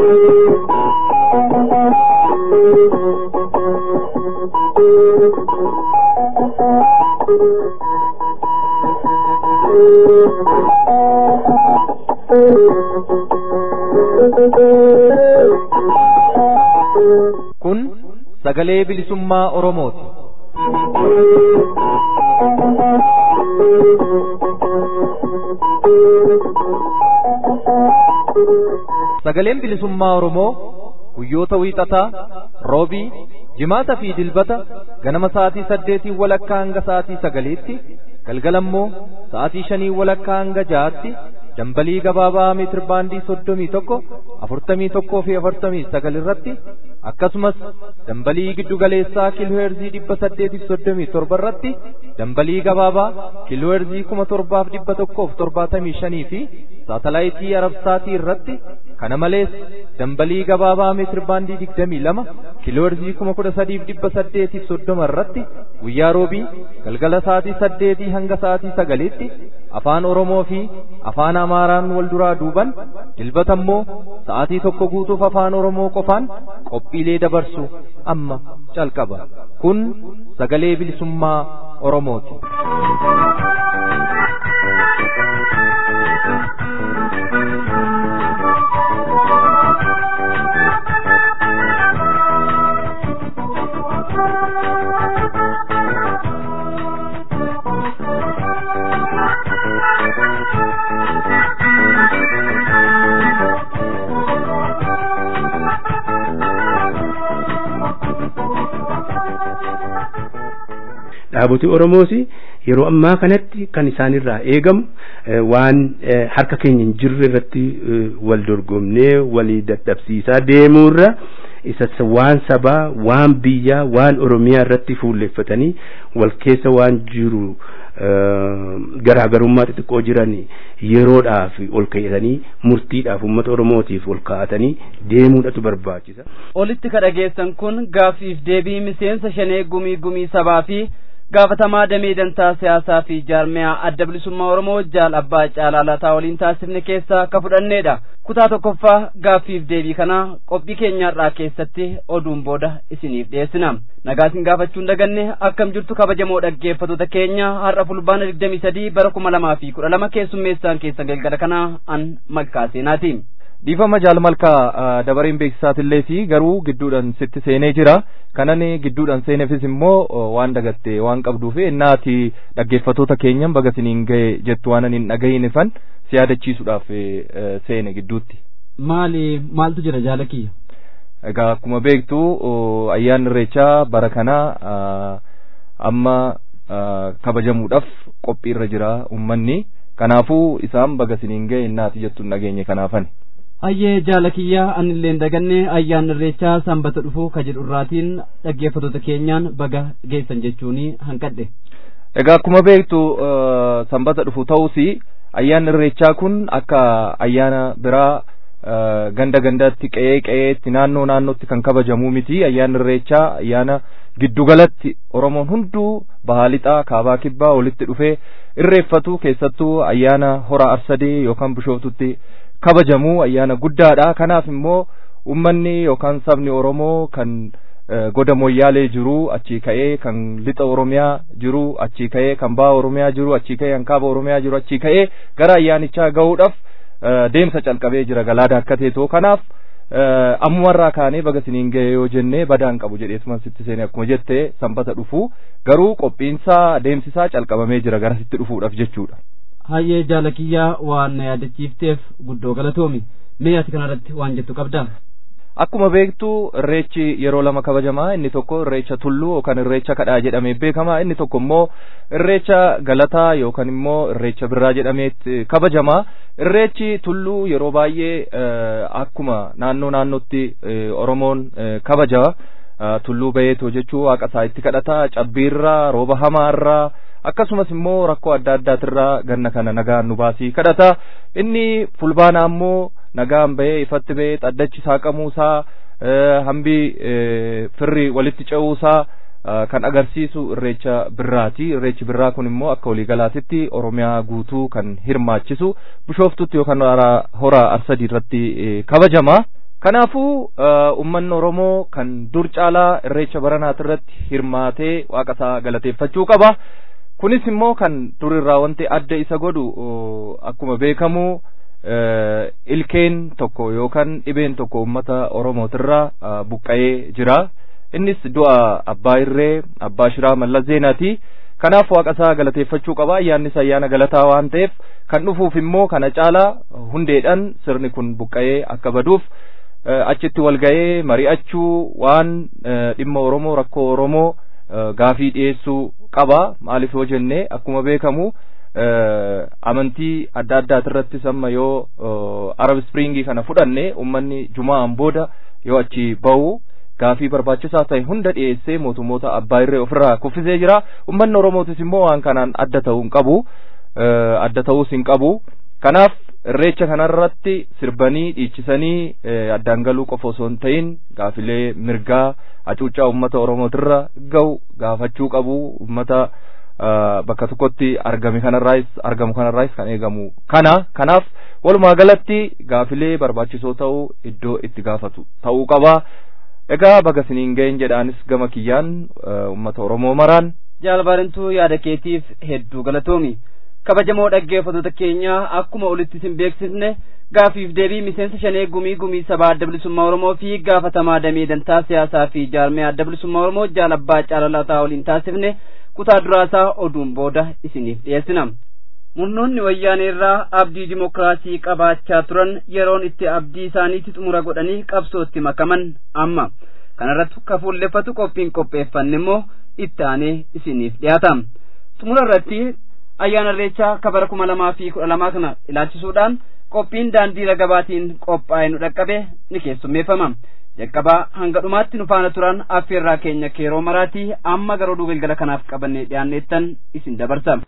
Kun sagalee bilisummaa Oromooti. Sagaleen bilisummaa Oromoo guyyoota wiixataa, roobii, jimaataa fi dilbata ganama sa'aatii saddeetii walakkaa hanga sa'aatii sagaliitti, galgalammoo sa'aatii shanii walakkaa hanga ja'aatti dambalii gabaabaa meetir baandii soddomii tokko afurtamii tokkoo fi afurtamii sagal irratti akkasumas dambalii giddugaleessaa kiilooheerzii dhibba saddeetiif soddomii torba irratti dambalii gabaabaa kiilooheerzii kuma torbaaf dhibba tokkoof torbaatamii shanii fi saatalaayitii arabsaatii irratti kana malees dambalii gabaabaa meetir baandii digdamii lama kiilooheerzii kuma kudha sadiif dhibba saddeetiif soddoma irratti guyyaa roobii galgala sa'aatii saddeetii hanga sa'aatii sagaliitti afaan oromoo fi afaan amaaraan wal duraa duuban dilbata immoo sa'aatii tokko guutuuf afaan oromoo qofaan qophiilee dabarsu amma calqaba kun sagalee bilisummaa oromooti. dhaaboti Oromoos yeroo ammaa kanatti kan isaanirraa eegamu waan harka keenya hin jirre irratti wal dorgomnee walii dadhabsiisaa deemuurra isa waan sabaa waan biyyaa waan Oromiyaa irratti fuulleeffatanii wal keessa waan jiru garaagarummaa xixiqqoo jiran yeroodhaaf ol kaa'atanii murtiidhaaf uummata Oromootiif ol kaa'atanii deemuudhatu barbaachisa. Olitti ka dhageessan kun gaaffiif deebii miseensa shanee gumii gumii sabaa fi gaafatamaa damee dantaa siyaasaa fi jaarmiyaa adda bilisummaa oromoo jaal abbaa caalaa lataa waliin taasifne keessaa akka fudhanneedha kutaa tokkoffaa gaaffiif deebii kana qophii keenyaarraa keessatti oduun booda isiniif dhiyeessina nagaa isin gaafachuun daganne akkam jirtu kabajamoo dhaggeeffattoota keenya har'a fulbaana digdamii sadii bara kuma lamaa fi kudha lama keessummeessaan keessan galgala kana an malkaa seenaati. dhiifama jaalmalkaa dabareen beeksisaatillee fi garuu gidduudhaan sitti seenee jira kanan gidduudhaan seeneefis immoo waan dagatte waan qabduuf innaati dhaggeeffattoota keenyan baga siniin gahe jettu waan hin dhagahiniifan si yaadachiisuudhaaf seene gidduutti. Maali maaltu jira jaalakiyya? Egaa akkuma beektu ayyaanni irreechaa bara kana amma kabajamuudhaaf qophiirra jira uummanni kanaafuu isaan baga siniin gahe innaati jettu hin dhageenye kanaafani. Ayyee jaalakiyyaa anillee daganne ayyaan irreechaa sanbata dhufu ka jedhu irraatiin dhaggeeffattoota keenyaan baga geessan jechuun hanqadhe. Egaa akkuma beektu sanbata dhufu ta'us ayyaan irreechaa kun akka ayyaana biraa ganda gandatti qe'ee qe'eetti naannoo naannootti kan kabajamuu miti ayyaan irreechaa ayyaana giddugalatti oromoon hunduu bahaa lixaa kaabaa kibbaa walitti dhufee irreeffatu keessattuu ayyaana hora arsadee yookaan bishooftutti kabajamuu ayyaana guddaadha kanaaf immoo ummanni yookaan sabni oromoo kan goda moyyaalee jiru achii ka'ee kan lixa oromiyaa jiru achii ka'ee kan baha oromiyaa jiru achii ka'ee kan kaaba oromiyaa jiru achii ka'ee gara ayyaanichaa gahuudhaaf deemsa calqabee jira galaada akka teetoo kanaaf ammumarraa kaanee baga siniin ga'e yoo jennee badaan qabu jedheetuma sitti seene akkuma jette sanbata dhufu garuu qophiinsaa deemsisaa calqabamee jira gara sitti dhufuudhaaf jechuudha. Hayyee jaalakiyyaa waan na yaadachiifteef guddoo galatoomi mee ati kanarratti waan jettu qabdaa. Akkuma beektu irreechi yeroo lama kabajamaa inni tokko irreecha tulluu yookaan irreecha kadhaa jedhamee beekama inni tokko immoo irreecha galataa yookaan immoo irreecha birraa jedhameet kabajamaa irreechi tulluu yeroo baay'ee akkuma naannoo naannootti Oromoon kabaja tulluu bayeetoo jechuu waaqa isaa itti kadhata cabbiirraa rooba hamaarraa akkasumas immoo rakkoo adda addaatirraa ganna kana nagaan nu baasii kadhata inni fulbaana ammoo nagaan bahee ifatti bahee xaddachi saaqamuusaa hambi firri walitti ce'uusaa kan agarsiisu irreecha birraati irreechi birraa kun immoo akka waliigalaatitti oromiyaa guutuu kan hirmaachisu bishooftutti yookaan hora arsadii irratti kabajama Kanaafuu uummanni Oromoo kan dur caalaa irreecha baranaat irratti hirmaatee waaqa isaa galateeffachuu qaba. Kunis immoo kan dur irraa wanti adda isa godhu akkuma beekamu ilkeen tokko yookaan dhibeen tokko uummata Oromootirraa buqqa'ee jira. Innis du'a abbaa irree abbaa shiraa mallas zeenaati. Kanaaf waaqa isaa galateeffachuu qaba. Ayyaannis ayyaana galataa waan ta'eef kan dhufuuf immoo kana caalaa hundeedhaan sirni kun buqqa'ee akka baduuf achitti wal ga'ee mari'achuu waan dhimma Oromoo rakkoo Oromoo gaafii dhiyeessuu qaba. Maaliif yoo jenne akkuma beekamu amantii adda addaati irrattis amma yoo Arab Springii kana fudhanne uummanni Jumaan booda yoo achi ba'u gaafii barbaachisaa ta'e hunda dhiyeessee mootummoota abbaa irree ofirraa kuffisee jira. Uummanni Oromootis immoo waan kanaan adda ta'uu hin qabu. Adda ta'uus hin qabu. Kanaaf irreecha kanarratti sirbanii dhiichisanii addaan galuu qofa osoo hin ta'in gaafilee mirgaa hacuuccaa uummata Oromootirra ga'u gaafachuu qabu. Uummata bakka tokkotti argame kanarraayis argamu kanarraayis kan eegamu kana kanaaf walumaa galatti gaafilee barbaachisoo ta'uu iddoo itti gaafatu ta'uu qaba. Egaa baga siniin ga'een jedhaanis gama kiyyaan uummata Oromoo maraan. Jaalbarintuu yaada keetiif hedduu galatoomi. Kabajamoo dhaggeeffattoota keenya akkuma olitti isin beeksisne gaafiif deebii miseensa shanee gumii gumii sabaa adda bilisummaa Oromoo fi gaafatamaa damee dantaa siyaasaa fi jaarmee adda bilisummaa Oromoo jaalabbaa caalalataa waliin taasifne kutaa duraasaa oduun booda isiniif dhiyeessina. Murnoonni wayyaanee irraa abdii dimokiraasii qabaachaa turan yeroon itti abdii isaaniitti xumura godhanii qabsootti makaman amma. Kanarratti kafuulleffatu qophiin qopheeffanne immoo itti aanee isiniif dhiyaata. Xumura irratti ayyaana irreechaa kabara kuma lamaa fi kudha lamaa kana ilaalchisuudhaan qophiin daandii ragabaatiin qophaa'e nu dhaqqabe ni keessummeeffama. Jalqabaa hanga dhumaatti nu faana turan affeerraa keenya keeroo maraatii amma gara oduu galgala kanaaf qabannee dhiyaanneettan isin dabarsa.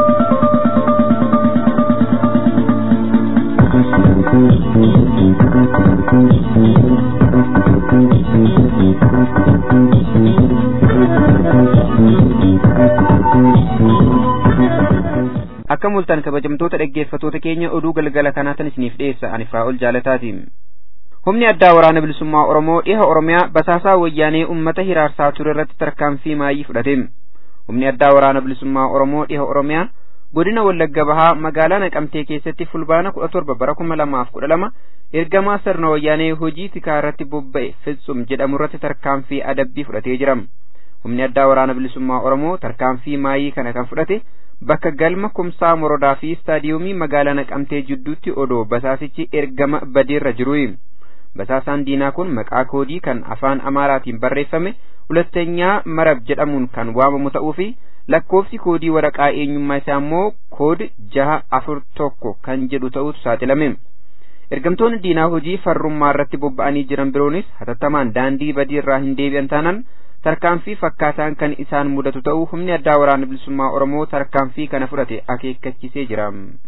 akka mul'atan kabajamtoota dhaggeeffatoota keenya oduu galgala kanaatan isiniif dhiyeessa ani Firaa'ol jaalataati. Humni addaa waraana bilisummaa Oromoo dhiha Oromiyaa basaasaa wayyaanee uummata hiraarsaa ture irratti tarkaanfii maayii fudhate. Humni addaa waraana bilisummaa Oromoo dhiha Oromiyaa godina Wallagga Bahaa magaalaa Naqamtee keessatti fulbaana kudha torba bara kuma lamaaf kudha lama ergamaa sirna wayyaanee hojii tikaa irratti bobba'e Fitsum jedhamu irratti tarkaanfii adabbii fudhatee jira. Humni addaa waraana bilisummaa Oromoo tarkaanfii maayii kana kan fudhate bakka galma kumsaa morodaa fi istaadiyoomii magaalaa naqamtee jidduutti odoo basaasichi ergama badeerra jiru basaasaan diinaa kun maqaa koodii kan afaan amaaraatiin barreeffame hulattanyaa marab jedhamuun kan waamamu ta'uu fi lakkoofsi koodii waraqaa eenyummaa isaa immoo kood jaha afur tokko kan jedhu ta'utu saaxilame ergamtoonni diinaa hojii farrummaa irratti bobba'anii jiran biroonis hatattamaan daandii badii irraa hin deebi'an taanaan tarkaanfii fakkaataan kan isaan mudatu ta'uu humni addaa waraana bilisummaa Oromoo tarkaanfii kana fudhate akeekkachisee jira.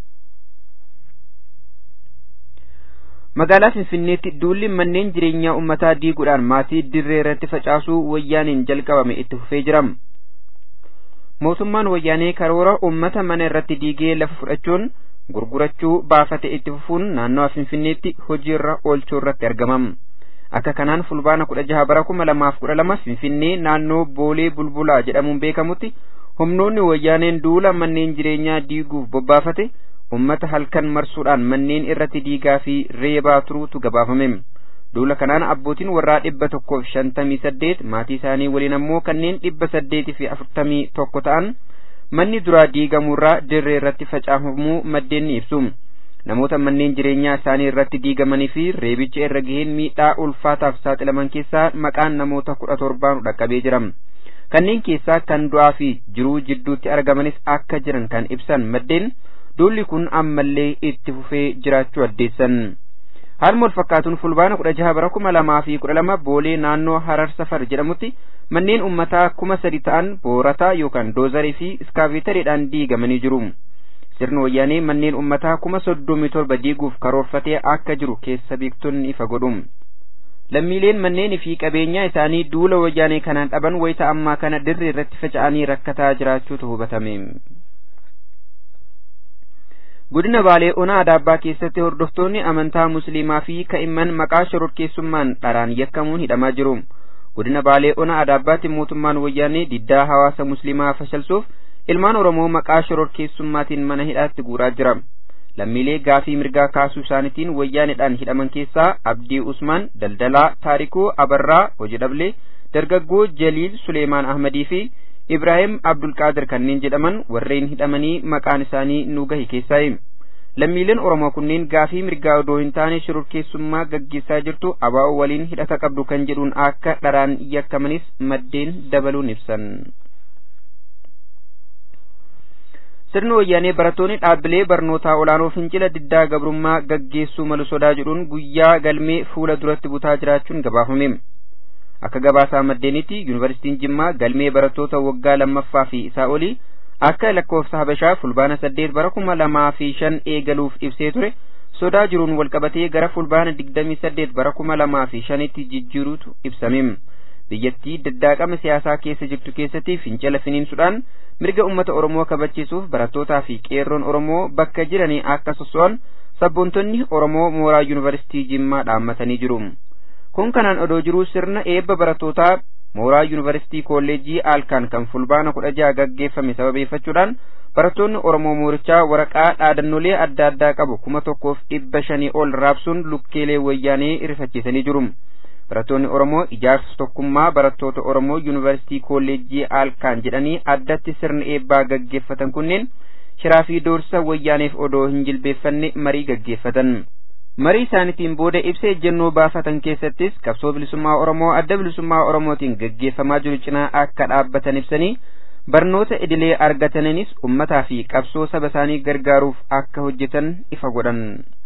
Magaalaa Finfinneetti duulli manneen jireenyaa uummataa diiguudhaan maatii dirree irratti facaasuu wayyaaniin jalqabame itti fufee jira. Mootummaan wayyaanee karoora uummata mana irratti diigee lafa fudhachuun gurgurachuu baafate itti fufuun naannawa Finfinneetti hojiirra oolchuu irratti argama. akka kanaan fulbaana kudha jaha bara kuma lamaaf kudha lama finfinnee naannoo boolee bulbulaa jedhamuun beekamutti humnoonni wayyaaneen duula manneen jireenyaa diiguuf bobbaafate ummata halkan marsuudhaan manneen irratti diigaa fi reebaa turuutu gabaafame duula kanaan abbootiin warraa dhibba tokkoof shantamii saddeet maatii isaanii waliin ammoo kanneen dhibba saddeetii fi afurtamii tokko ta'an manni duraa diigamuurraa dirree irratti facaafamuu maddeen ni ibsu namoota manneen jireenyaa isaanii irratti diigamanii fi reebicha irra gaheen miidhaa ulfaataaf saaxilaman keessaa maqaan namoota kudha torbaan dhaqqabee jira kanneen keessaa kan du'aa fi jiruu jidduutti argamanis akka jiran kan ibsan maddeen duulli kun ammallee itti fufee jiraachuu addeessan haaluma wal fakkaatuun fulbaana kudha jaha bara kuma lamaa fi kudha lama boolee naannoo harar safar jedhamutti manneen ummataa kuma sadi ta'an boorataa yookaan doozarii fi iskaaveetariidhaan diigamanii jiru. sirni wayyaanee manneen ummataa kuma soddomii torba diiguuf karoorfatee akka jiru keessa beektonni ifa godhu lammiileen manneenii fi qabeenyaa isaanii duula wayyaanee kanaan dhaban wayita ammaa kana dirree irratti faca'anii rakkataa jiraachuutu hubatame godina baalee onaa adaabbaa keessatti hordoftoonni amantaa musliimaa fi ka'imman maqaa shororkeessummaan dharaan yakkamuun hidhamaa jiru godina baalee onaa adaabbaatti mootummaan wayyaanee diddaa hawaasa musliimaa fashalsuuf ilmaan oromoo maqaa shororkeessummaatiin mana hidhaatti guuraa jira lammiilee gaafii mirgaa kaasuu isaaniitiin wayyaaneedhaan hidhaman keessaa abdii usmaan daldalaa taarikuu abarraa hojii dhablee dargaggoo jaliil suleemaan ahmadii fi ibraahim abdulqaadir kanneen jedhaman warreen hidhamanii maqaan isaanii nu gahi keessaayi lammiileen oromoo kunneen gaafii mirgaa odoo hin taane shororkeessummaa gaggeessaa jirtu abaa'oo waliin hidhata qabdu kan jedhuun akka dharaan yakkamanis maddeen dabaluun ibsan sirni wayyaanee barattoonni dhaabbilee barnootaa olaanoo fincila diddaa gabrummaa gaggeessuu malu sodaa jedhuun guyyaa galmee fuula duratti butaa jiraachuun gabaafame akka gabaasaa maddeenitti yuunivarsiitiin jimmaa galmee barattoota waggaa lammaffaa fi isaa olii akka lakkoofsa habashaa fulbaana saddeet bara kuma lamaa fi shan eegaluuf ibsee ture sodaa jiruun walqabatee gara fulbaana digdamii saddeet bara kuma lamaa fi shanitti jijjiiruutu ibsame biyyattii daddaaqama siyaasaa keessa jirtu keessatti fincila finiinsuudhaan mirga ummata oromoo kabachiisuuf barattootaa fi qeerroon oromoo bakka jiranii akka sosso'an sabboontonni oromoo mooraa yuunivarsiitii jimmaa dhaammatanii jiru kun kanaan odoo jiruu sirna eebba barattootaa mooraa yuunivarsiitii kolleejjii aalkaan kan fulbaana kudha jaha gaggeeffame sababeeffachuudhaan barattoonni oromoo moorichaa waraqaa dhaadannolee adda addaa qabu kuma tokkoof dhibba shanii ol raabsuun lukkeelee wayyaanee rifachiisanii jiru barattoonni oromoo ijaarsa tokkummaa barattoota oromoo yuunivarsiitii kolleejjii aalkaan jedhanii addatti sirna eebbaa gaggeeffatan kunneen shiraa fi doorsa wayyaaneef odoo hin jilbeeffanne marii gaggeeffatan marii isaaniitiin booda ibsa ejjennoo baafatan keessattis qabsoo bilisummaa oromoo adda bilisummaa oromootiin gaggeeffamaa jiru cinaa akka dhaabbatan ibsanii barnoota idilee argataniinis ummataa fi qabsoo saba isaanii gargaaruuf akka hojjetan ifa godhan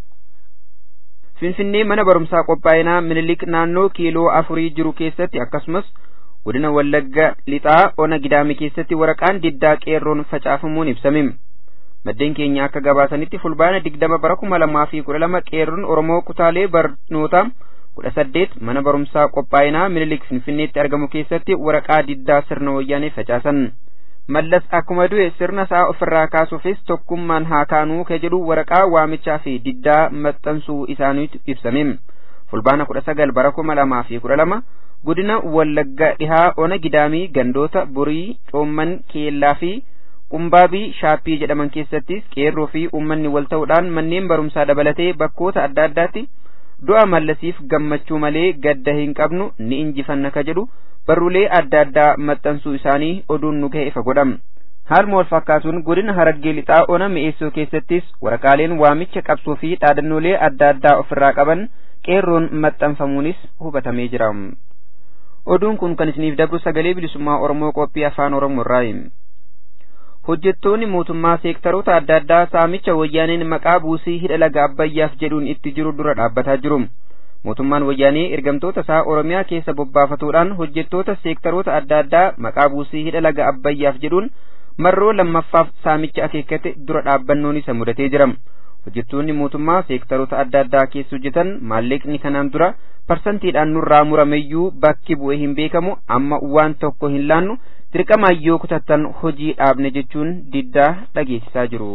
finfinnee mana barumsaa qophaa'inaa minilik naannoo kiiloo afurii jiru keessatti akkasumas godina wallagga lixaa ona gidaame keessatti waraqaan diddaa qeerroon facaafamuun ibsame maddeen keenya akka gabaasanitti fulbaana digdama bara kuma lamaa fi kudha lama qeerroon oromoo kutaalee barnoota kudha saddeet mana barumsaa qophaa'inaa minilik finfinneetti argamu keessatti waraqaa diddaa sirna wayyaanee facaasan mallas akkuma du'e sirna isaa ofirraa kaasuufis tokkummaan haa kaanuu ka jedhu waraqaa waamichaa fi diddaa maxxansuu isaaniitu ibsame fulbaana kudha sagal bara kuma lamaa fi kudha lama godina wallagga dhihaa ona gidaamii gandoota burii coomman keellaa fi qumbaabii shaappii jedhaman keessattis qeerroo fi uummanni wal ta'uudhaan manneen barumsaa dabalatee bakkoota adda addaatti du'a mallasiif gammachuu malee gadda hin qabnu ni injifanna ka jedhu barruulee adda addaa maxxansuu isaanii oduun nu ga'e ifa godham haaluma wal fakkaatuun godina haraggee lixaa ona mi'eessoo keessattis waraqaaleen waamicha qabsoo fi dhaadannoolee adda addaa ofirraa qaban qeerroon maxxanfamuunis hubatamee jira oduun kun kan isiniif dabru sagalee bilisummaa oromoo qophii afaan oromoo irraayi hojjettoonni mootummaa seektaroota adda addaa saamicha wayyaaneen maqaa buusii hidha laga abbayyaaf jedhuun itti jiru dura dhaabbataa jiru mootummaan wayyaanee ergamtoota isaa oromiyaa keessa bobbaafatuudhaan hojjettoota seektaroota adda addaa maqaa buusii hidha laga abbayyaaf jedhuun marroo lammaffaaf saamicha akeekkate dura dhaabbannoon isa mudatee jira hojjettoonni mootummaa seektaroota adda addaa keessa hojjetan maallaqni kanaan dura parsantiidhaan nurraa murameyyuu bakki bu'ee hin beekamu amma waan tokko hin laannu dirqamaan yoo kutattan hojii dhaabne jechuun diddaa dhageessisaa jiru.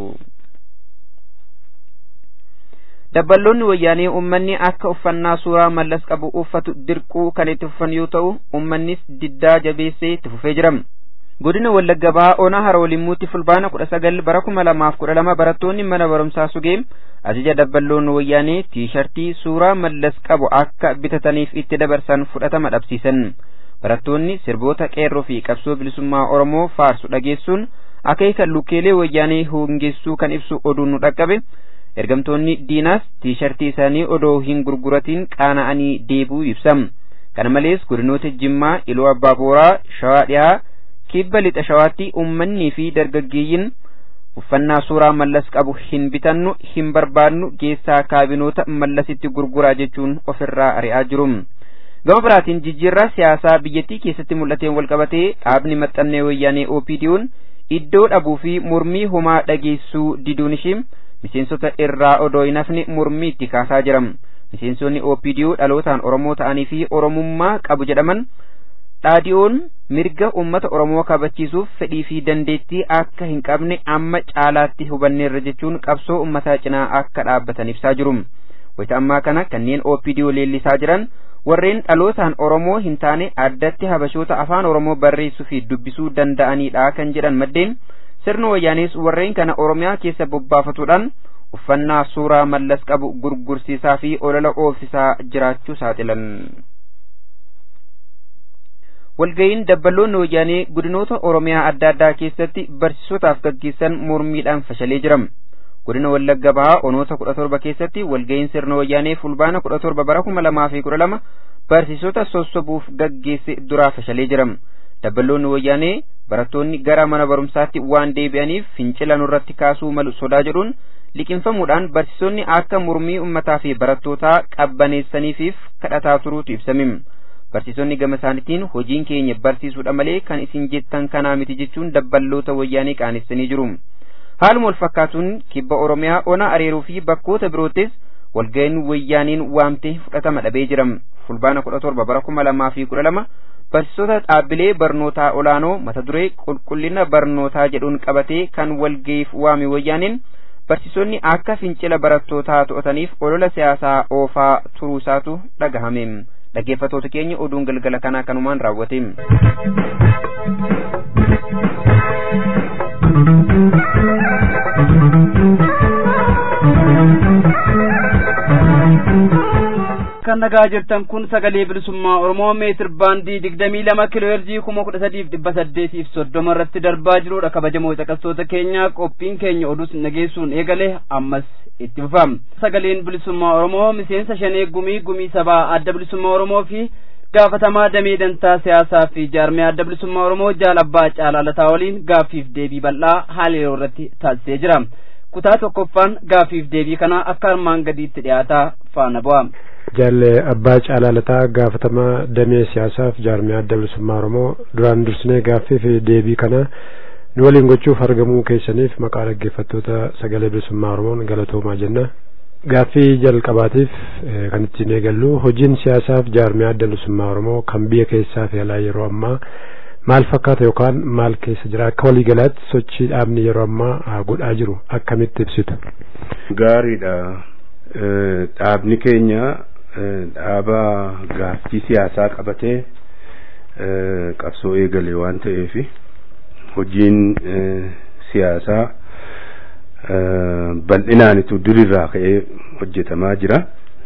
dabballoonni wayyaanee ummanni akka uffannaa suuraa mallas qabu uffatu dirquu kan itti fufan yoo ta'u ummannis diddaa jabeessee itti fufee jira godina wallagga bahaa onaa haroolimmuutti fulbaana kudha sagal bara kuma lamaaf kudha lama barattoonni mana barumsaa sugee ajaja dabballoonni wayyaanee tiishartii suuraa mallas qabu akka bitataniif itti dabarsan fudhatama dhabsiisan barattoonni sirboota qeerroo fi qabsoo bilisummaa oromoo faarsu dhageessuun akeeka lukkeelee wayyaanee hongeessuu kan ibsu oduun nu dhaqqabe ergamtoonni diinaas tiishartii isaanii odoo hin gurguratiin qaana'anii deebuu ibsam kana malees godinoota jimmaa iluu abbaa booraa shawaa dhiyaa kibba lixa shawaatti ummannii fi dargaggeeyyiin uffannaa suuraa mallas qabu hin bitannu hin barbaannu geessaa kaabinoota mallasitti gurguraa jechuun ofirraa ari'aa jiru gama biraatiin jijjiirraa siyaasaa biyyattii keessatti mul'ateen walqabatee dhaabni maxxannee wayyaanee OPD'n iddoo dhabuu fi mormii homaa dhageessuu diduun ishii miseensota irraa odoo hin hafne mormii itti kaasaa jiram miseensonni OPDO dhalootaan Oromoo ta'anii fi Oromummaa qabu jedhaman dhaadiyoon mirga uummata oromoo kabachiisuuf fedhii fi dandeettii akka hin qabne amma caalaatti hubanneerra jechuun qabsoo uummataa cinaa akka dhaabbatan ibsaa jiru wayita ammaa kana kanneen OPDO leellisaa jiran warreen dhalootaan oromoo hin taane addatti habashoota afaan oromoo barreessuu fi dubbisuu danda'anidha kan jedhan maddeen sirna wayyaanees warreen kana oromiyaa keessa bobbaafatuudhaan uffannaa suuraa mallas qabu gurgursiisaa fi olola oofsisaa jiraachuu saaxilan. walga'iin dabballoonni wayyaanee godinoota oromiyaa adda addaa keessatti barsiisotaaf gaggeessan mormiidhaan fashalee jira. godina wallagga bahaa onoota kudha torba keessatti walga'iin sirna wayyaanee fulbaana kudha torba bara kuma lamaa fi kudha lama barsiisota sossobuuf gaggeesse duraa fashalee jira. dabballoonni wayyaanee barattoonni gara mana barumsaatti waan deebi'aniif fincila nurratti kaasuu malu sodaa jedhuun liqinfamuudhaan barsiisonni akka mormii ummataa fi barattootaa qabbaneessaniifiif kadhataa turuutu ibsame. barsiisonni gama isaaniitiin hojiin keenya barsiisuudha malee kan isin jettan kanaa miti jechuun dabballoota wayyaanee qaanessanii jiru. haaluma wal fakkaatuun kibba oromiyaa ona areeruu fi bakkoota biroottis walga'iin wayyaaniin waamtee fudhatama dhabee jira. fulbaana kudha torba bara kuma lamaa fi kudha lama barsiisota dhaabbilee barnootaa olaanoo mata duree qulqullina barnootaa jedhuun qabatee kan walga'iif waame wayyaaniin barsiisonni akka fincila barattootaa to'ataniif olola siyaasaa oofaa turuusaatu dhagahame. dhaggeeffatoota keenya oduun galgala kanaa kanumaan raawwate. kan nagaa jirtan kun sagalee bilisummaa oromoo meetir baandii digdamii lama kiloo heerzii kuma kudha sadiif dhibba saddeetiif soddoma irratti darbaa jirudha kabajamoo caqastoota keenya qophiin keenya oduu nageessuun eegale ammas itti fufama sagaleen bilisummaa oromoo miseensa shanee gumii gumii sabaa adda bilisummaa oromoo fi gaafatamaa damee dantaa siyaasaa fi jaarmee adda bilisummaa oromoo jaal abbaa caalaalataa waliin gaaffiif deebii bal'aa haala yeroo irratti taasisee jira kutaa tokkoffaan gaaffiif deebii kana akka armaan gadiitti dhiyaataa faana bu'a. Jaalle abbaa caalaalataa gaafatamaa damee siyaasaaf jaarmee adda bilisummaa oromoo duraan dursinee gaaffii fi deebii kana nu waliin gochuuf argamuu keessaniif maqaa dhaggeeffattoota sagalee bilisummaa oromoon galatoomaa jenna. Gaaffii jalqabaatiif kan ittiin eegallu hojiin siyaasaaf jaarmee adda bilisummaa oromoo kan biyya keessaa fi alaa yeroo ammaa maal fakkaata yookaan maal keessa jira akka waliigalaatti sochii dhaabni yeroo ammaa godhaa jiru akkamitti ibsitu. Gaariidha. Dhaabni keenya dhaaba gaaffii siyaasaa qabatee qabsoo eegale waan ta'eef hojiin siyaasaa bal'inaanitu durirraa ka'ee hojjetamaa jira.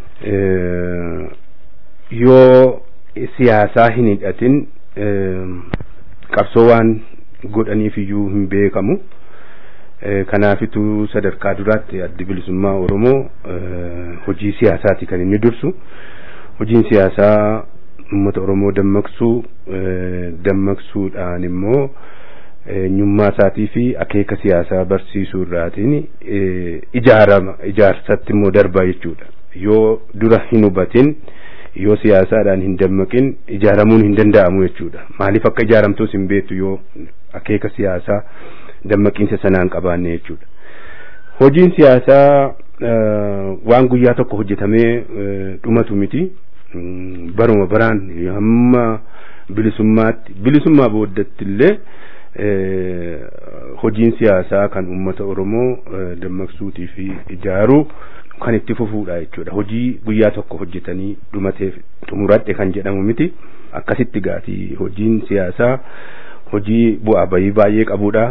Yoo siyaasaa hin hidhatin qabsoo waan godhaniif iyyuu hin beekamu. kanaafitu sadarkaa duraatti addi bilisummaa oromoo hojii siyaasaati kan inni dursu hojiin siyaasaa uummata oromoo dammaqsuu dammaqsuudhaan immoo eenyummaa isaatii fi akeeka siyaasaa barsiisuu irraatiin ijaarama ijaarsatti immoo darbaa jechuudha yoo dura hin hubatin yoo siyaasaadhaan hin dammaqin ijaaramuun hin danda'amu jechuudha maaliif akka ijaaramtus hin beektu yoo akeeka siyaasaa dammaqiinsa sanaan qabaanne jechuudha. Hojiin siyaasaa waan guyyaa tokko hojjetamee dhumatu miti. Baruma baraan hamma bilisummaatti bilisummaa booddatti illee hojiin siyaasaa kan uummata Oromoo dammaqsuutii fi ijaaruu kan itti fufuudha jechuudha. Hojii guyyaa tokko hojjetanii dhumateef xumuradhe kan jedhamu miti. Akkasitti gaatii hojiin siyaasaa hojii bu'aa bayii baay'ee qabudha.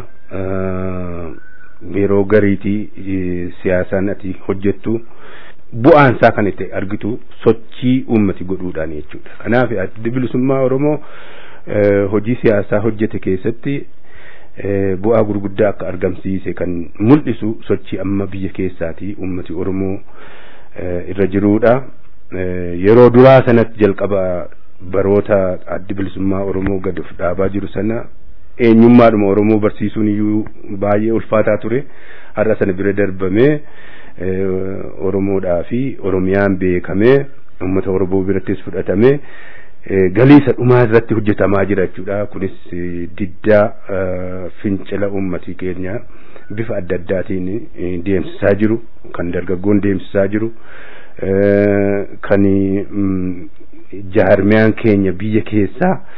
yeroo gariitii siyaasaan ati hojjettu bu'aan isaa kan itti argitu sochii uummati godhuudhaan jechuudha. Kanaaf addi bilisummaa Oromoo hojii siyaasaa hojjete keessatti bu'aa gurguddaa akka argamsiise kan mul'isu sochii amma biyya keessaatii uummati Oromoo irra jiruudha. Yeroo duraa sanatti jalqaba baroota addi bilisummaa Oromoo gad of dhaabaa jiru sana eenyummaadhuma Oromoo barsiisuun iyyuu baay'ee ulfaataa ture. Har'a sana bira darbamee Oromoodhaa fi Oromiyaan beekamee uummata Oromoo birattis fudhatamee galii isa dhumaa irratti hojjetamaa jira jechuudha. Kunis diddaa fincila uummatii keenya bifa adda addaatiin deemsisaa jiru kan dargaggoon deemsisaa jiru kan jaarmiyaan keenya biyya keessaa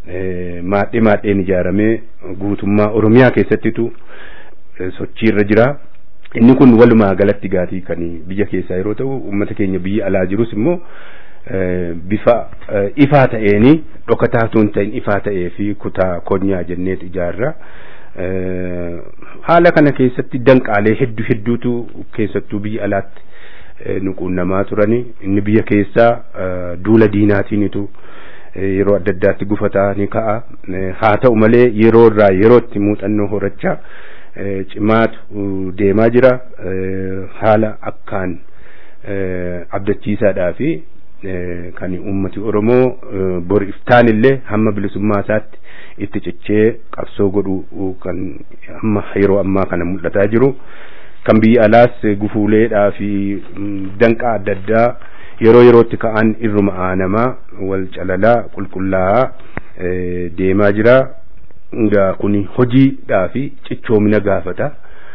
maadhee maadheen ijaaramee guutummaa oromiyaa keessattitu sochiirra jira. inni kun walumaa galatti gaatii kan biyya keessaa yeroo ta'u uummata keenya biyya alaa jirus immoo bifa ifaa ta'eeni dhokataa tuun ta'in ifaa ta'ee fi kutaa konyaa jenneet ijaarra. haala kana keessatti danqaalee hedduu hedduutu keessattuu biyya alaatti nu quunnamaa turani inni biyya keessaa duula diinaatiinitu yeroo adda addaatti gufataa ni ka'a haa ta'u malee yeroo irraa yerootti muuxannoo horachaa cimaatu deemaa jira haala akkaan abdachiisaadhaa fi kan ummati oromoo bor iftaan illee hamma bilisummaa isaatti itti cichee qabsoo godhu kan amma yeroo ammaa kana mul'ataa jiru kan biyya alaas gufuuleedhaa fi danqaa adda addaa yeroo yerootti ka'an irruma aanamaa wal calalaa qulqullaa'aa deemaa jira egaa kun hojiidhaa fi cichoomina gaafata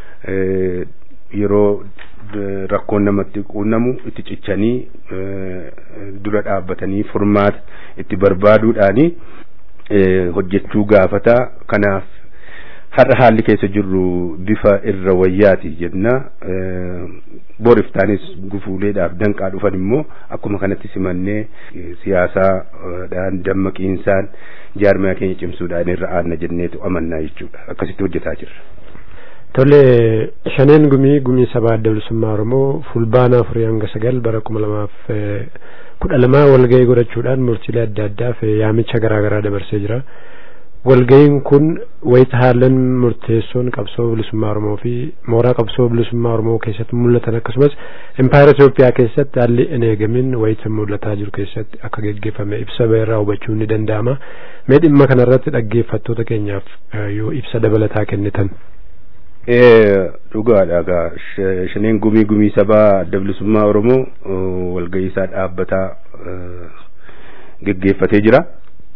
yeroo rakkoon namatti quunnamu itti cichanii dura dhaabbatanii furmaata itti barbaaduudhaani hojjechuu gaafata kanaaf har'a haalli keessa jirru bifa irra wayyaati jenna boriftaanis gufuuleedhaaf danqaa dhufan immoo akkuma kanatti simannee siyaasaadhaan dammaqiinsaan jaarmiyaa keenya cimsuudhaan irra aanna jenneetu amannaa jechuudha akkasitti hojjetaa jirra. Tole shaneen gumii gumii sabaa adda bilisummaa Oromoo fulbaana afurii hanga sagal bara kuma lamaaf kudha lamaa walgahii godhachuudhaan murtiilee adda addaaf yaamicha garaagaraa dabarsee jira. walga'iin kun wayita haalan murteessoon qabsoo bilisummaa Oromoo fi mooraa qabsoo bilisummaa Oromoo keessatti mul'atan akkasumas impaayera Itoophiyaa keessatti haalli hin eegamin wayita mul'ataa jiru keessatti akka geggeeffame ibsa irraa hubachuun ni danda'ama. Mee dhimma kanarratti dhaggeeffattoota keenyaaf yoo ibsa dabalataa kennitan. Dhugaadha egaa shaneen gumii gumii sabaa adda bilisummaa Oromoo walga'ii isaa dhaabbataa geggeeffatee jira.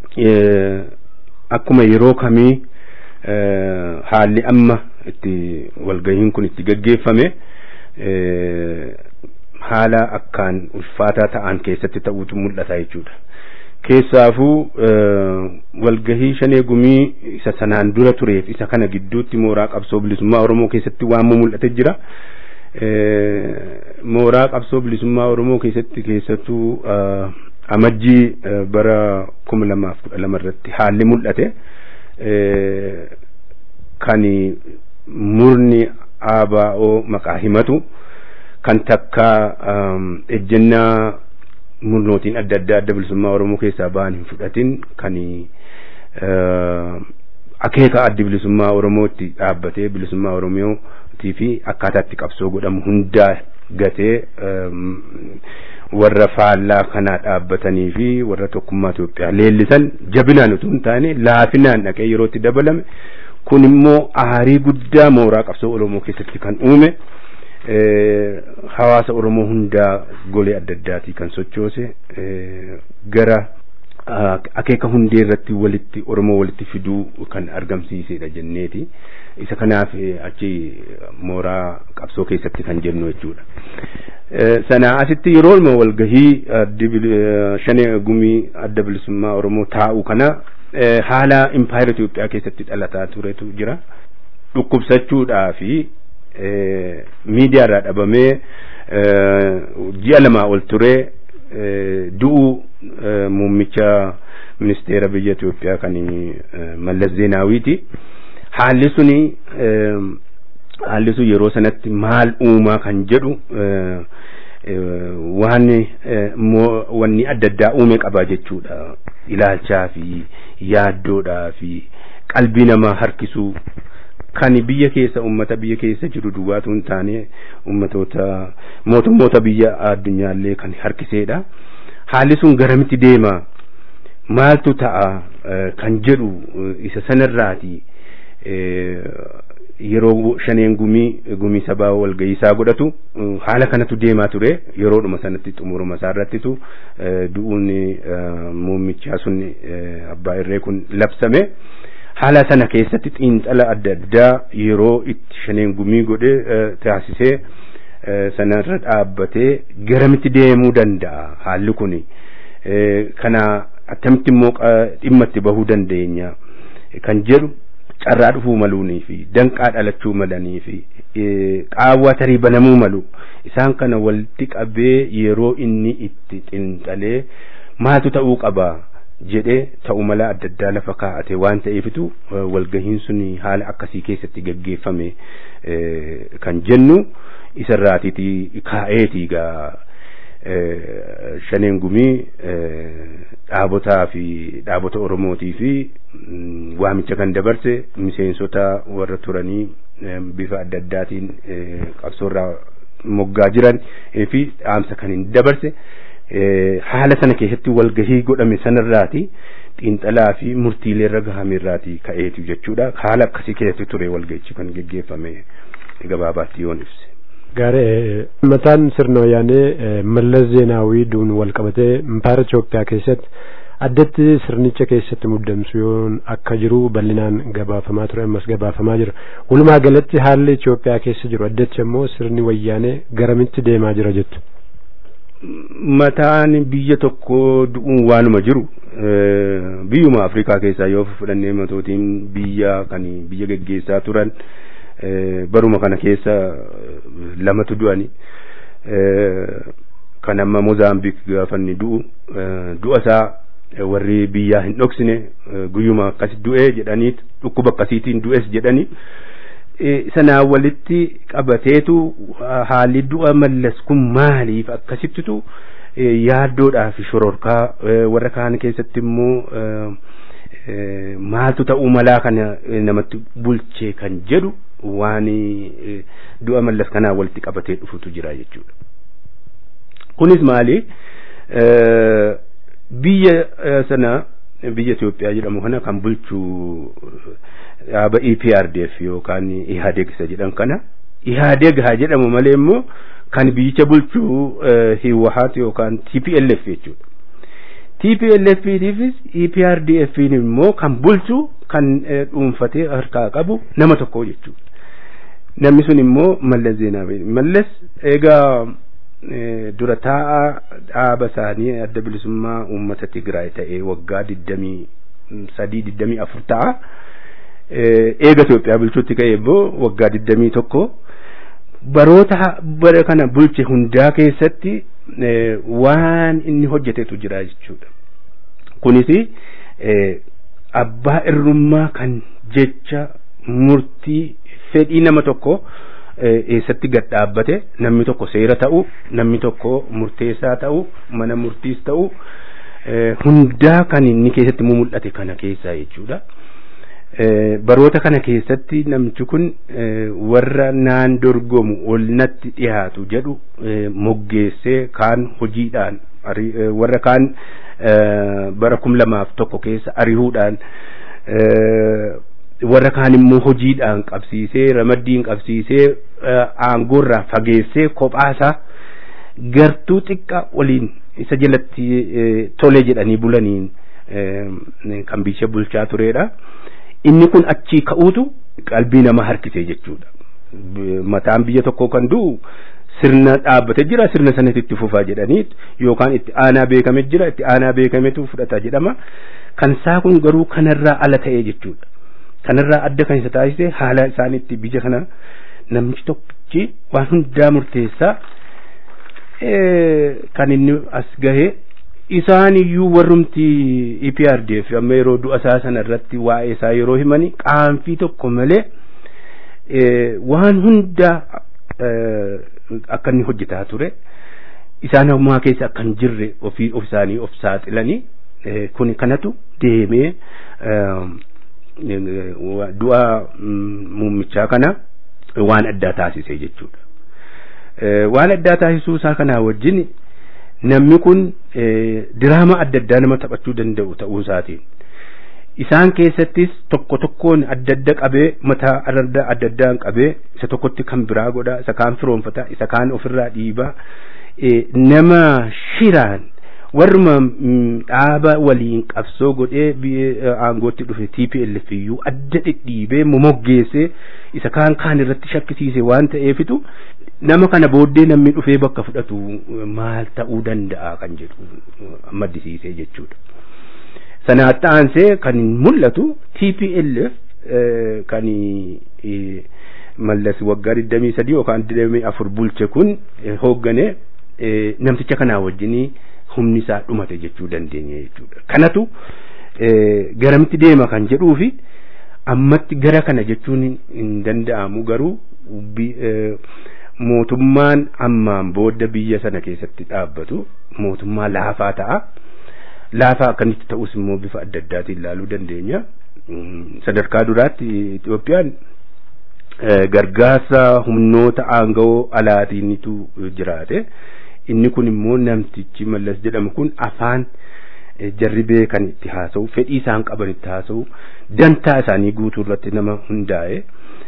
akkuma yeroo kamii haalli amma itti walgahiin kun itti gaggeeffame haala akkaan ulfaataa ta'an keessatti ta'uutu mul'ata jechuudha. Keessaafuu walgahii shanee gumii isa sanaan dura tureef isa kana gidduutti mooraa qabsoo bilisummaa Oromoo keessatti waan mul'ate jira. Mooraa qabsoo bilisummaa Oromoo keessatti keessattuu amajjii bara kuma lamaaf kudha lama irratti haalli mul'ate kan murni ABO maqaa himatu kan takka ejjennaa murnootiin adda addaa adda bilisummaa Oromoo keessaa ba'an hin fudhatin kan akeeka addi bilisummaa Oromootti dhaabbatee bilisummaa Oromootii fi akkaataatti qabsoo godhamu hundaa gatee warra faallaa kanaa dhaabbatanii fi warra tokkummaa Itoophiyaa leellisan jabinaan utuu hin taane laafinaan dhaqee yerootti dabalame kun immoo aarii guddaa mooraa qabsoo Oromoo keessatti kan uume hawaasa Oromoo hundaa golee adda addaatii kan sochoose gara akeeka hundee irratti walitti Oromoo walitti fiduu kan argamsiisedha jenneeti. isa kanaaf achi mooraa qabsoo keessatti kan jennu jechuudha. Sana asitti yeroo walgahii shanee gumii adda bilisummaa Oromoo taa'u kana haala impaayera Itoophiyaa keessatti dhalataa turetu jira. Dhukkubsachuudhaa fi miidiyaarraa dhabamee ji'a lamaa ol ture du'uu muummicha ministeera biyya Itoophiyaa kan Mallas Zeenaawiiti. haalli suni haalli sun yeroo sanatti maal uumaa kan jedhu waan wanni adda addaa uume qaba jechuudha ilaalchaa fi yaaddoodhaa fi qalbii namaa harkisuu kan biyya keessa ummata biyya keessa jiru duwwaatu hin taane ummatoota mootummoota biyya addunyaallee kan harkiseedha haalli sun garamitti deema maaltu ta'a kan jedhu isa sanarraati yeroo shaneen gumii gumii sabaa walga'iisaa godhatu haala kanatu deemaa ture yeroodhuma sanatti xumuruma isaa irrattitu du'uun muummichaa sun abbaa irree kun labsame haala sana keessatti xiinxala adda addaa yeroo itti shaneen gumii godhe taasisee sanarra dhaabbatee garamitti deemuu danda'a haalli kun kana attamitti immoo dhimma itti bahuu dandeenya kan jedhu carraa dhufuu maluunii fi danqaa dhalachuu malanii fi qaawwaa tarii banamuu malu isaan kana walitti qabee yeroo inni itti xinxalee maaltu ta'uu qaba jedhee ta'u mala adda addaa lafa kaa'ate waan ta'eefitu walgahiin sun haala akkasii keessatti gaggeeffame kan jennu isarraatiiti kaa'eetii gaa shaneen gumii dhaabotaa fi dhaabota oromootii fi waamicha kan dabarse miseensota warra turanii bifa adda addaatiin qabsoorraa moggaa jiran fi dhaamsa kan hin dabarse haala sana keessatti walgahii godhame sanarraati xiinxalaa fi murtiileerra gahameerraati ka'eetu jechuudha haala akkasii keessatti ture walgahichi kan geggeeffame gabaabaatti yoon ibse. Gaari mataan sirna wayyaanee mallas zeenaawii duun wal qabatee impaayera Itoophiyaa keessatti addatti sirnicha keessatti muddamsu yoon akka jiru bal'inaan gabaafamaa ture ammas gabaafamaa jira. Walumaa galatti haalli Itoophiyaa keessa jiru addatti ammoo sirni wayyaanee garamitti deemaa jira jettu. Mataan biyya tokko du'uun waanuma jiru biyyuma Afrikaa keessaa yoo fudhannee matootiin biyya kan biyya geggeessaa turan. baruma kana keessa lamatu du'ani kan amma Mozaambiik gaafanni du'u du'a isaa warri biyyaa hin dhoksine guyyuma akkas du'e jedhaniit dhukkuba akkasiitiin du'es jedhani sanaa walitti qabateetu haalli du'a mallas kun maaliif akkasittitu yaaddoodhaa fi shororkaa warra kaan keessatti immoo maaltu ta'uu malaa kana namatti bulchee kan jedhu waan du'a mallas kanaa walitti qabatee dhufutu jira jechuudha. Kunis maali? Biyya sana biyya Itoophiyaa jedhamu kana kan bulchu dhaaba EPRDF yookaan IHADEG isa jedhan kana IHADEG haa jedhamu malee immoo kan biyyicha bulchu Hiwahaat yookaan TPLF jechuudha. TPLF-tiifis EPRDF immoo kan bulchu kan dhuunfatee harkaa qabu nama tokko jechuudha. Namni sun immoo Mallas Zeenaawii. Mallas egaa dura taa'aa dhaaba isaanii adda bilisummaa uummata Tigraay ta'ee waggaa digdamii sadii digdamii afur ta'a. Eega Itoophiyaa bulchuutti ka'e immoo waggaa digdamii tokko baroota bara kana bulche hundaa keessatti waan inni hojjetetu jira jechuudha. Kunis abbaa irrummaa kan jecha murtii fedhii nama tokko eessatti gad dhaabbate namni tokko seera ta'u namni tokko murteessaa ta'u mana murtiis ta'u hundaa kan inni keessatti mul'ate kana keessaa jechuudha. baroota kana keessatti namchi kun warra naan dorgomu ol natti dhiyaatu jedhu moggeessee kaan hojiidhaan warra kaan bara kum lamaaf tokko keessa arihuudhaan warra kaan immoo hojiidhaan qabsiisee ramaddiin qabsiisee aangoorraa fageessee kophaasaa gartuu xiqqa waliin isa jalatti tole jedhanii bulaniin kan biyya bulchaa turedha. inni kun achii ka'uutu qalbii namaa harkise jechuudha. Mataan biyya tokkoo kan du'u sirna dhaabbate jira sirna sanatti itti fufaa jedhanii yookaan itti aanaa beekame jira itti aanaa beekametu fudhata jedhama. Kan isaa kun garuu kanarraa ala ta'ee jechuudha. Kanarraa adda kan isa taasise haala isaaniitti biyya kana namichi tokkichi waan hundaa murteessaa kan inni as gahee isaan iyyuu warrumti EPRDF amma yeroo du'a isaa sana irratti waa'ee isaa yeroo himani qaanfii tokko malee waan hunda akka inni hojjetaa ture isaan ammaa keessa akka hin jirre ofii of isaanii of saaxilanii kun kanatu deemee du'a muummichaa kana waan addaa taasise jechuudha. Waan addaa taasisuu isaa kanaa wajjin namni kun diraama adda addaa nama taphachuu danda'u ta'uu isaatiin isaan keessattis tokko tokkoon adda adda qabee mataa adda adda addaan qabee isa tokkotti kan biraa godha isa kaan firoonfata isa kaan ofirraa dhiibaa nama shiraan warruma dhaaba waliin qabsoo godhee aangootti dhufe TPLF iyyuu adda dhidhiibee momoggeessee isa kaan kaan irratti shakkisiise waan ta'eefitu nama kana booddee namni dhufee bakka fudhatu maal ta'uu danda'a kan jedhu maddisiisee jechuudha. Sana aansee kan mul'atu TPLF kan mallas waggaa 23 yookaan 24 bulche kun hoogganee namticha kanaa wajjinii humni isaa dhumate jechuu dandeenya jechuudha. Kanatu garamitti deema kan jedhuu fi ammatti gara kana jechuun hin danda'amu garuu mootummaan ammaan booda biyya sana keessatti dhaabbatu mootummaa laafaa ta'a. Laafaa akkamitti ta'us immoo bifa adda addaatiin ilaaluu dandeenya. Sadarkaa duraatti Itoophiyaan gargaarsa humnoota aanga'oo alaatiinitu jiraate. inni kun immoo namtichi mallas jedhamu kun afaan jarribee kan itti haasa'u fedhii isaan qaban itti haasa'u dantaa isaanii guutuu irratti nama hundaa'e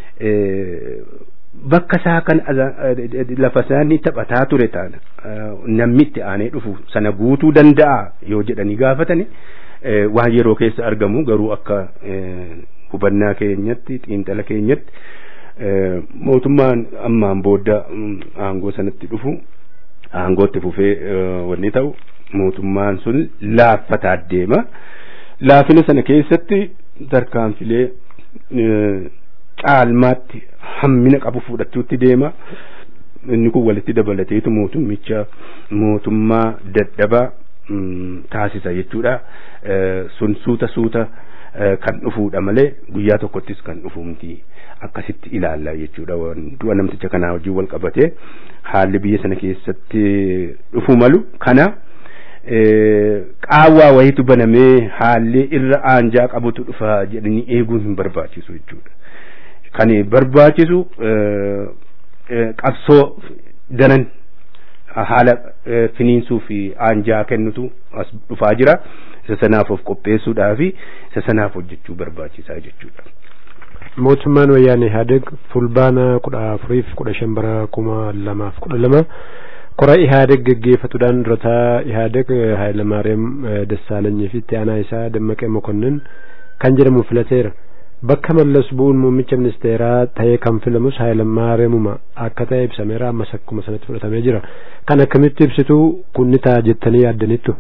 bakka isaa kan lafa isaanii taphataa ture taana namni itti aanee dhufu sana guutuu danda'a yoo jedhanii gaafatani waan yeroo keessa argamu garuu akka hubannaa keenyatti xiinxala keenyatti mootummaan ammaan booda aangoo sanatti dhufu aangootti fufee wanni ta'u mootummaan sun laaffataa deema laafina sana keessatti tarkaanfilee caalmaatti hammina qabu fudhachuutti deema inni kun walitti dabalateetu mootummicha mootummaa dadhabaa taasisa jechuudha sun suuta suuta kan dhufuudha malee guyyaa tokkottis kan dhufu miti akkasitti ilaalla jechuudha du'a namticha kanaa wajjin wal qabatee haalli biyya sana keessatti dhufu malu kana qaawwaa wayitu banamee haalli irra aanjaa qabutu dhufa jedhanii eeguun hin barbaachisu jechuudha. Kan barbaachisu qabsoo daran haala finiinsuu fi aanjaa kennutu as dhufaa jira. Isa sanaaf of qopheessuudhaa fi isa sanaaf hojjechuu barbaachisaa jechuudha. mootummaan wayyaanee Ihaadeeg fulbaana kudha afuriif kudha shan bara kuma lamaaf kudha lama kora Ihaadeeg geggeeffatuudhaan durataa Ihaadeeg Hayilamaariyaam Dassaalanyii fi itti aanaa isaa Dammaqee Mokonnin kan jedhamu filateera. Bakka mallas bu'uun muummicha ministeeraa ta'ee kan filamus Hayilamaariyaamuma akka ta'e ibsameera ammas akkuma sanatti fudhatamee jira. Kan akkamitti ibsitu kun ni ta'a jettanii yaaddaniittu?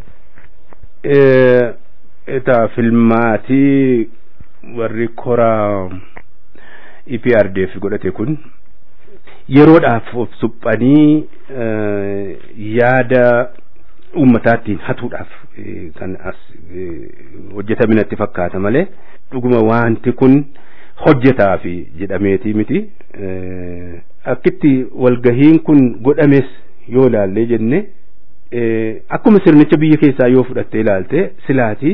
Etaa filmaatii warri koraa EPRDF godhate kun yeroodhaaf of suphanii yaada uummataattiin hatuudhaaf kan as hojjetaminatti fakkaata malee dhuguma wanti kun hojjetaaf jedhameetii miti akkitti walgahiin kun godhames yoo ilaallee jenne akkuma sirnicha biyya keessaa yoo fudhattee ilaalte silaatii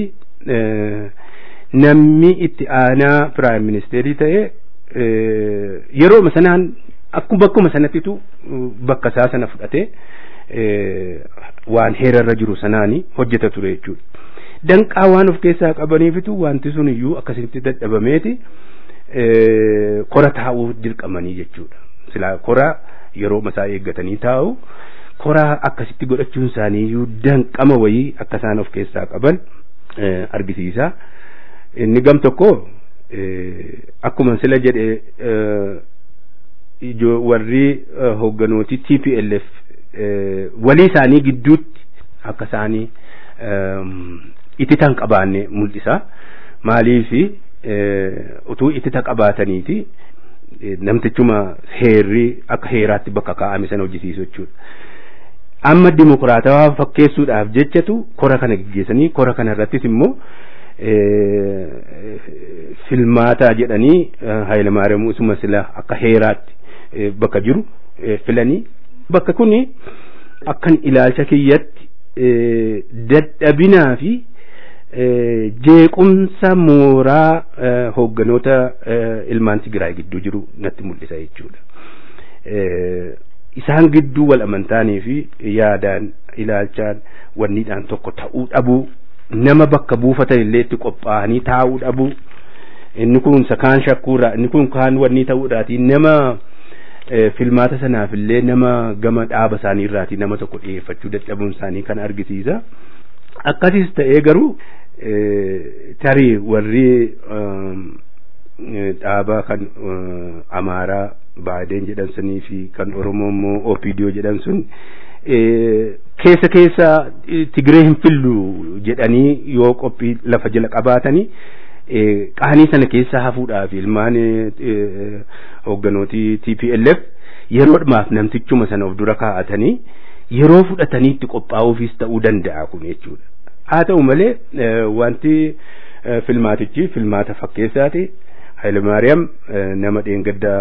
namni itti aanaa piraayim ministeerii ta'e yeroo sanaan akkuma bakkuma sanattitu bakka isaa sana fudhatee waan heerarra jiru sanaani hojjeta ture jechuudha. Danqaa waan of keessaa qabaniifitu wanti sun iyyuu akkasitti dadhabameeti kora taa'uu dirqamanii jechuudha. Silaa kora yeroo masaa eeggatanii taa'u kora akkasitti godhachuun isaanii iyyuu danqama wayii akka isaan of keessaa qaban argisiisa. Inni gam tokko akkuma sila jedhe warri hoogganooti TPLF walii isaanii gidduutti akka isaanii itita qabaanne mul'isa. Maaliif utuu itita qabaataniiti namtichuma heerri akka heeraatti bakka kaa'ame sana hojjisiisu jechuudha. Amma dimokiraatawaa fakkeessuudhaaf jechatu kora kana geggeessanii kora kana irrattis immoo filmaataa jedhanii Hayilamaariyaam usuma sila akka heeraatti bakka jiru filanii bakka kuni akkan ilaalcha kiyyatti dadhabinaa fi jeequmsa mooraa hoogganoota ilmaan Tigraay gidduu jiru natti mul'isa jechuudha. Isaan gidduu wal amantaanii fi yaadaan ilaalchaan wanniidhaan tokko ta'uu dhabuu nama bakka buufatan illee itti qophaa'anii taa'uu dhabuu inni kun sakaan shakkuurraa inni kun kaan wanni ta'uudhaati nama filmaata sanaaf illee nama gama dhaaba isaanii irraati nama tokko dhiyeeffachuu dadhabuun isaanii kan argisiisa akkasis ta'ee garuu tarii warri dhaabaa kan amaaraa baadeen jedhan sunii fi kan oromoo immoo opiidiyoo jedhan sun keessa keessa tigiree hin fillu jedhanii yoo qophii lafa jala qabaatanii qaanii sana keessa hafuudhaaf ilmaan hoogganooti TPLF yeroodhaaf namtichuma sana of dura kaa'atanii yeroo fudhatanii itti qophaa'uufis ta'uu danda'a kun jechuudha. Haa ta'u malee wanti filmaatichi filmaata fakkeessaati. Hayilmaariyaam nama dheengaddaa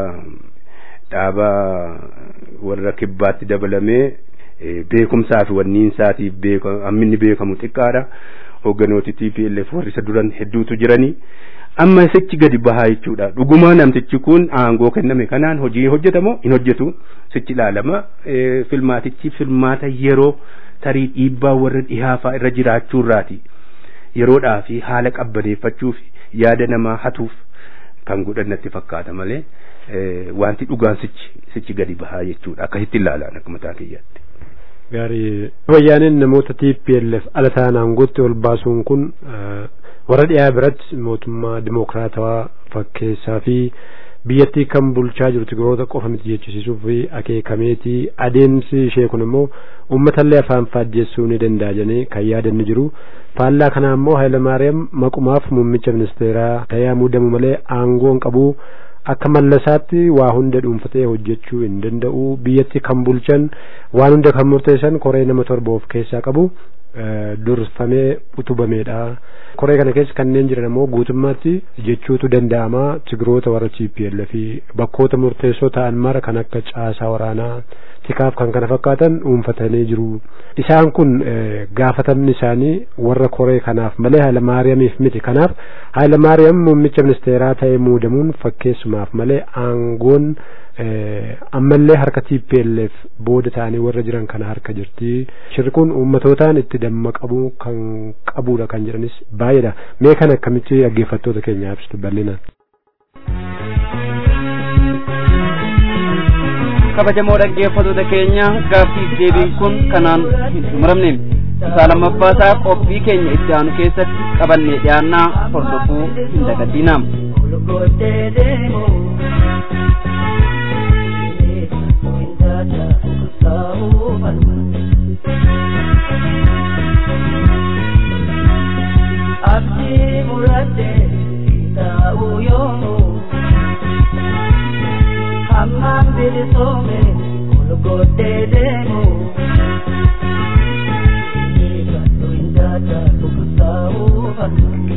dhaabaa warra kibbaatti dabalamee beekumsaa fi wanniinsaatiif hamminni beekamu xiqqaadha. Hoogganooti TPLF warri isa duran hedduutu jiranii. Amma sichi gadi bahaa jechuudha. Dhugumaa namtichi kun aangoo kenname kanaan hojii hojjetamoo hin hojjetu sichi ilaalama. Filmaatichi filmaata yeroo tarii dhiibbaa warra dhihaafaa irra jiraachuurraati. Yeroodhaa fi haala qabbaneeffachuuf yaada namaa hatuuf kan godhan natti fakkaata malee wanti dhugaan sichi sichi gadi bahaa jechuudha. Akkasitti ilaalaan akka mataa kiyyaatti. Gaarii wayyaaneen namoota TPLF ala ta'an aangootti ol baasuun kun warra dhiyaa biratti mootummaa dimokiraatawaa fakkeessaa fi biyyattii kan bulchaa jiru tigiroota qofa miti jechisiisuu fi akeekameetii adeemsi ishee kun immoo uummatallee afaan faajjeessuu ni danda'a jedhanii kan yaadanni jiru faallaa kanaa immoo Hayilamaariyaam maqumaaf muummicha ministeeraa ta'ee muudamu malee aangoon qabu akka mallasaatti waa hunda dhuunfatee hojjechuu hin danda'u biyyatti kan bulchan waan hunda kan murteessan koree nama torba of keessaa qabu durfamee utubameedha. koree kana keessa kanneen jiran immoo guutummaatti jechuutu danda'ama tigiroota warra TPLF fi bakkoota murteessoo ta'an mara kan akka caasaa waraanaa tikaaf kan kana fakkaatan dhuunfatanii jiru. Isaan kun gaafatamni isaanii warra koree kanaaf malee Hayilamaariyaamiif miti. Kanaaf Hayilamaariyaam muummicha ministeeraa ta'ee muudamuun fakkeessumaaf malee aangoon ammallee harka TPLF booda ta'anii warra jiran kana harka jirti. Shirri kun uummatootaan itti dammaqamuu kan qabudha kan jedhanis baay'eedha. Mee kan akkamitti dhaggeeffattoota keenyaaf ibsitu bal'inaan. kabajamoo dhaggeeffattoota keenya gaaffiif deebiin kun kanaan hin xumuramne isaa lammaffaasaa qophii keenya itti aanu keessatti qabannee dhiyaannaa hordofuu hin dagatinaa. Abdii murattee taa'uu yoomuu hammaan bilisoome golgootee deemu eegallu hin jaajatu taa'uu falma.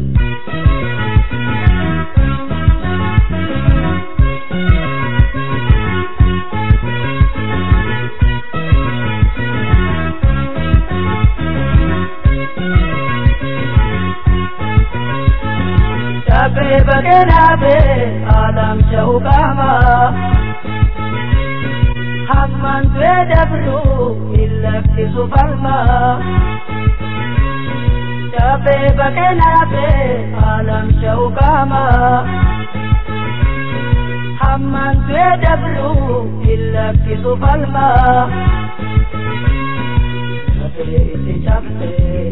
Dhaabee bakkee dhaabee alam sha'u qaama. Hammaan du'ee dabru hin lakkisu falma. Dhaabee bakkee dhaabee alam sha'u qaama. Hammaan du'ee dabru hin lakkisu falma. Dhaabee itti cabsee.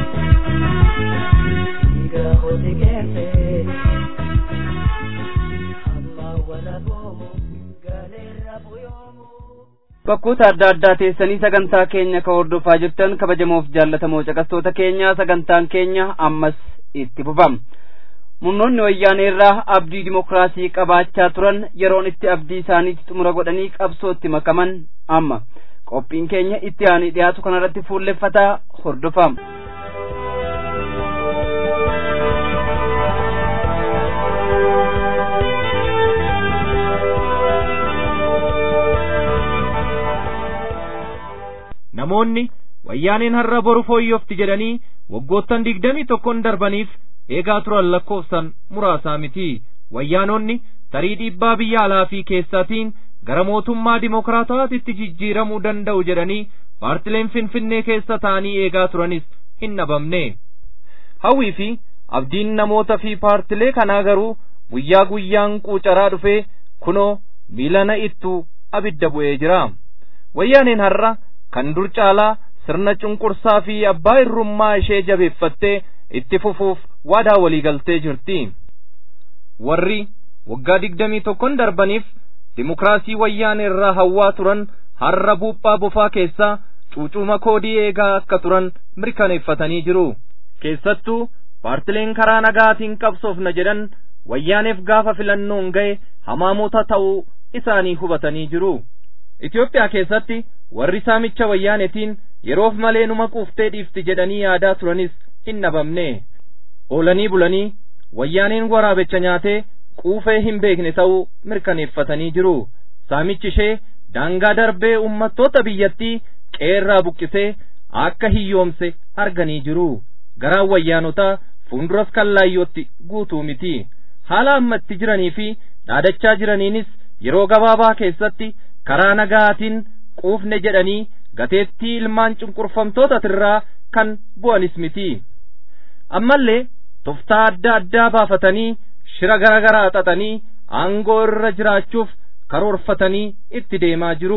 Dhiiga hojii keensee. bakkoota adda addaa teessanii sagantaa keenya ka hordofaa jirtan kabajamoof jaallatamoo caqastoota keenya sagantaan keenya ammas itti fufama murnoonni wayyaanee irraa abdii dimokiraasii qabaachaa turan yeroon itti abdii isaaniitti xumura godhanii qabsootti makaman amma qophiin keenya itti aanee dhiyaatu kanarratti fuulleffataa hordofama. namoonni wayyaaneen har'a boru fooyyofti jedhanii waggoottan digdamii tokkon darbaniif eegaa turan lakkoofsan muraasaa miti wayyaanonni tarii dhiibbaa biyya alaa fi keessaatiin gara mootummaa dimokiraatawaatitti jijjiiramuu danda'u jedhanii paartileen finfinnee keessa ta'anii eegaa turanis hin dhabamne hawwii fi abdiin namoota fi paartilee kanaa garuu guyyaa guyyaan quucaraa dhufee kunoo miilana ittuu abidda bu'ee jira wayyaaneen har'a kan dur caalaa sirna cunqursaa fi abbaa irrummaa ishee jabeeffattee itti fufuuf waadaa walii galtee jirti warri waggaa digdamii tokkon darbaniif dimokiraasii wayyaanee irraa hawwaa turan har'a buuphaa bofaa keessaa cuucuma koodii eegaa akka turan mirkaneeffatanii jiru keessattuu paartileen karaa nagaatiin qabsoofna jedhan wayyaaneef gaafa filannoon ga'e hamaamota ta'uu isaanii hubatanii jiru Itoophiyaa keessatti warri saamicha wayyaanetiin yeroof malee numa quuftee dhiifti jedhanii yaadaa turanis hin dhabamne oolanii bulanii wayyaaneen waraabecha nyaatee quufee hin beekne ta'uu mirkaneeffatanii jiru saamichi ishee daangaa darbee ummattoota biyyattii qeerraa buqqisee akka hiyyoomse arganii jiru garaan wayyaanotaa fuulduras kallaayyootti guutuu miti haala ammatti jiranii fi dhaadachaa jiraniinis yeroo gabaabaa keessatti karaa nagaatiin quufne jedhanii gateettii ilmaan cunqurfamtootatirraa kan bu'anis miti ammallee toftaa adda addaa baafatanii shira gara garaa xaxanii aangoo irra jiraachuuf karoorfatanii itti deemaa jiru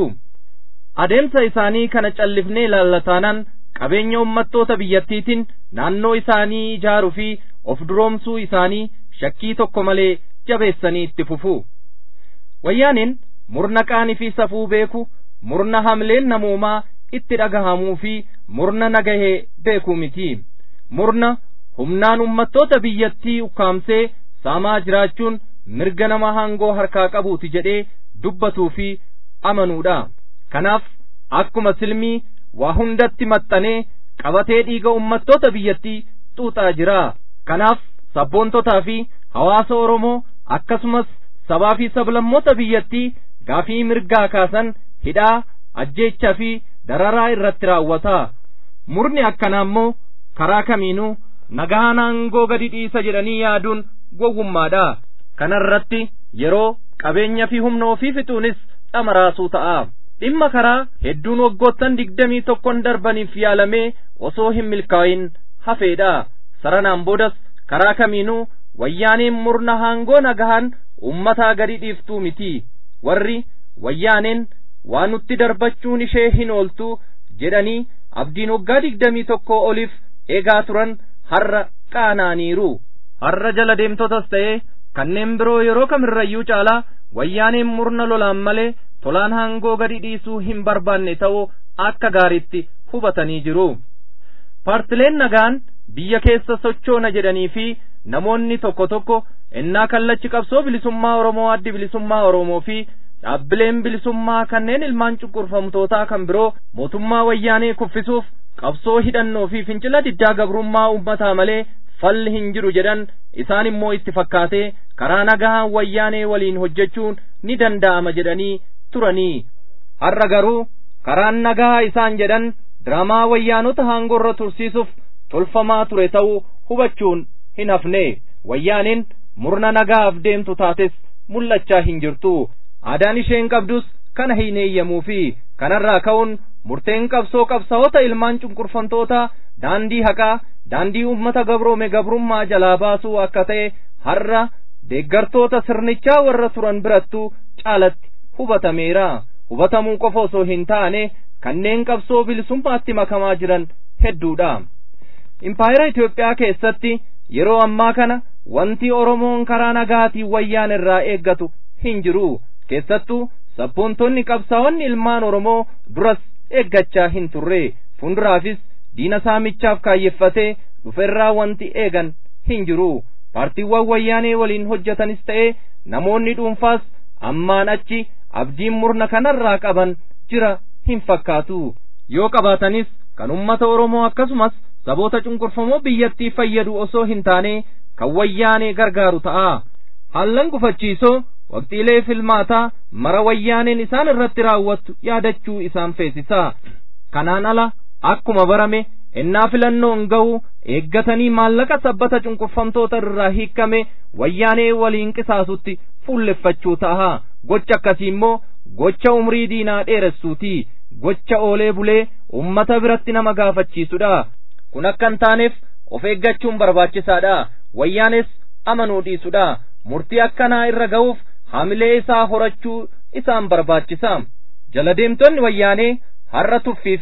adeemsa isaanii kana callifnee ilaallataanaan qabeenya ummattoota biyyattiitiin naannoo isaanii ijaaruu fi of duroomsuu isaanii shakkii tokko malee jabeessanii itti fufu wayyaaneen murna qaanii fi safuu beeku murna hamleen namoomaa itti dhagahamuu fi murna nagahee beekuu miti murna humnaan ummattoota biyyattii ukkaamsee saamaa jiraachuun mirga nama hangoo harkaa qabuuti jedhee dubbatuu fi amanuudha kanaaf akkuma silmii waa hundatti maxxanee qabatee dhiiga ummattoota biyyattii xuuxaa jira kanaaf sabboontotaa fi hawaasa oromoo akkasumas sabaa fi sablammoota biyyattii gaafii mirgaa kaasan hidhaa ajjeechaa fi dararaa irratti raawwata murni akkanaa immoo karaa kamiinuu nagaan aangoo gadi dhiisa jedhanii yaaduun gowwummaadha kana irratti yeroo qabeenya fi humna ofii fixuunis dhamaraasuu ta'a dhimma karaa hedduun waggoottan digdamii tokkon darbaniif yaalamee osoo hin milkaa'in hafeedha saranaan boodas karaa kamiinuu wayyaaneen murna aangoo nagahan ummataa gadi dhiiftuu miti warri wayyaaneen waa nutti darbachuun ishee hin ooltu jedhanii abdiin waggaa digdamii tokko oliif eegaa turan har'a qaanaaniiru har'a jala deemtotas ta'ee kanneen biroo yeroo kamirrayyuu caalaa wayyaaneen murna lolaan malee tolaan aangoo gadi dhiisuu hin barbaanne ta'uu akka gaariitti hubatanii jiru paartileen nagaan biyya keessa sochoona jedhanii fi namoonni tokko tokko ennaa kallachi qabsoo bilisummaa oromoo addi bilisummaa oromoo fi dhaabbileen bilisummaa kanneen ilmaan cunqurfamtootaa kan biroo mootummaa wayyaanee kuffisuuf qabsoo hidhannoo fi fincila diddaa gabrummaa ummataa malee falli hin jiru jedhan isaan immoo itti fakkaatee karaa nagahaan wayyaanee waliin hojjechuun ni danda'ama jedhanii turanii har'a garuu karaan nagaa isaan jedhan diraamaa wayyaanota aangorra tursiisuuf tolfamaa ture ta'uu hubachuun hin hafne wayyaaneen murna nagaaf deemtu taates mul'achaa hin jirtu aadaan isheen qabdus kana hin eeyyamuu fi kanarraa ka'uun murteen qabsoo qabsaa'ota ilmaan cunqurfamtoota daandii haqaa daandii ummata gabroome gabrummaa jalaa baasuu akka ta'e har'a deeggartoota sirnichaa warra turan birattu caalatti hubatameera hubatamuu qofa osoo hin taane kanneen qabsoo bilisummaatti makamaa jiran hedduudha impaayera Itoophiyaa keessatti yeroo ammaa kana wanti Oromoon karaa nagaatiin wayyaan irraa eeggatu hin jiru keessattuu sabboontonni qabsaa'onni ilmaan Oromoo duras eeggachaa hin turre fuulduraafis diina saamichaaf kaayyeffatee dhuferraa wanti eegan hin jiru paartiiwwan wayyaanee waliin hojjetanis ta'e namoonni dhuunfaas ammaan achi abdiin murna kanarraa qaban jira hin fakkaatu yoo qabaatanis kan ummata Oromoo akkasumas saboota cunqurfamoo biyyattii fayyadu osoo hin taane kan wayyaanee gargaaru ta'a haallan gufachiisoo waqtiilee filmaataa mara wayyaaneen isaan irratti raawwattu yaadachuu isaan feesisa kanaan ala akkuma barame ennaa filannoon ga'u eeggatanii maallaqa sabbata cunqurfamtoota irraa hiikkame wayyaanee waliin qisaasutti fuulleffachuu ta'a gocha akkasii immoo gocha umrii diinaa dheeressuuti gocha oolee bulee ummata biratti nama gaafachiisudha kun akka hin taaneef of eeggachuun barbaachisaadha wayyaanes amanuu dhiisudha murtii akkanaa irra ga'uuf hamilee isaa horachuu isaan barbaachisa jala deemtonni wayyaanee har'a tuffii fi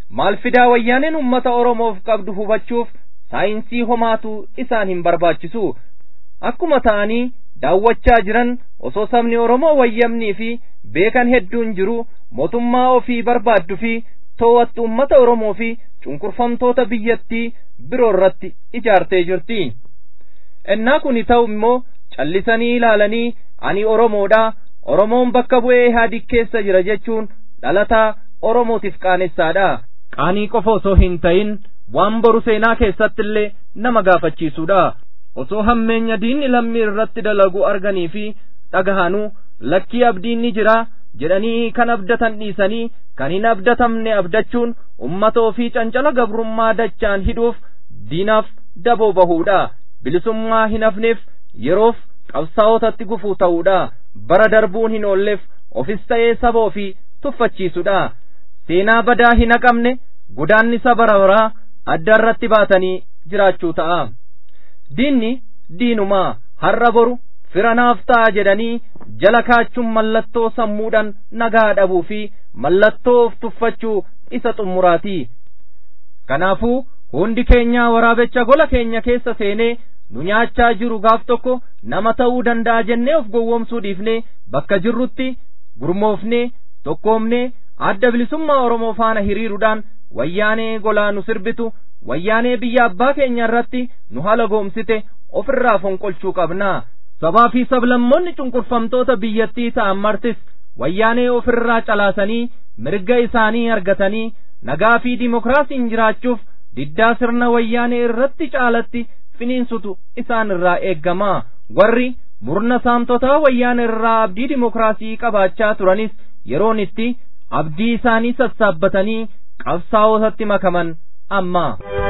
maal fidaa wayyaaneen ummata oromoof qabdu hubachuuf saayinsii homaatu isaan hin barbaachisu akkuma ta'anii daawwachaa jiran osoo sabni oromoo wayyamnii fi beekan hedduun jiru mootummaa ofii barbaaddu fi to'attu ummata oromoo fi cunqurfamtoota biyyattii biroo irratti ijaartee jirti ennaa kuni ta'u immoo callisanii ilaalanii ani oromoodha oromoon bakka bu'ee ihaadig keessa jira jechuun dhalataa oromootiif qaanessaadha qaanii qofa osoo hin ta'in waan boru seenaa keessatti illee nama gaafachiisuudha osoo hammeenya diinni lammii irratti dalagu arganii fi dhagahanuu lakkii abdiin ni jira jedhanii kan abdatan dhiisanii kan hin abdatamne abdachuun ummata ofii cancala gabrummaa dachaan hidhuuf diinaaf daboo bahuudha bilisummaa hin hafneef yeroof qabsaa'otatti gufuu ta'uudha bara darbuun hin oolleef ofis ta'ee saba ofii tuffachiisuudha seenaa badaa hin haqamne godaannisa bara baraa adda irratti baatanii jiraachuu ta'a diinni diinumaa har'a boru fira naaf ta'a jedhanii jala kaachuun mallattoo sammuudhaan nagaa dhabuu fi mallattoo of tuffachuu isa xummuraati kanaafuu hundi keenyaa waraabecha gola keenya keessa seenee nu nyaachaa jiru gaaf tokko nama ta'uu danda'a jennee of gowwoomsuu dhiifnee bakka jirrutti gurmoofnee tokkoomnee adda bilisummaa oromoo faana hiriiruudhaan wayyaanee golaa nu sirbitu wayyaanee biyya abbaa keenya irratti nu haala goomsite ofirraa fonqolchuu qabnaa sabaa fi sablammoonni cunqurfamtoota biyyattii ta'an martis wayyaanee ofirraa calaasanii mirga isaanii argatanii nagaa fi dimokiraasiin jiraachuuf diddaa sirna wayyaanee irratti caalatti finiinsutu isaan irraa eeggamaa warri murna saamtotaa wayyaanee irraa abdii dimokiraasii qabaachaa turanis yeroon itti abdii isaanii sassaabbatanii qabsaa'otatti makaman amma.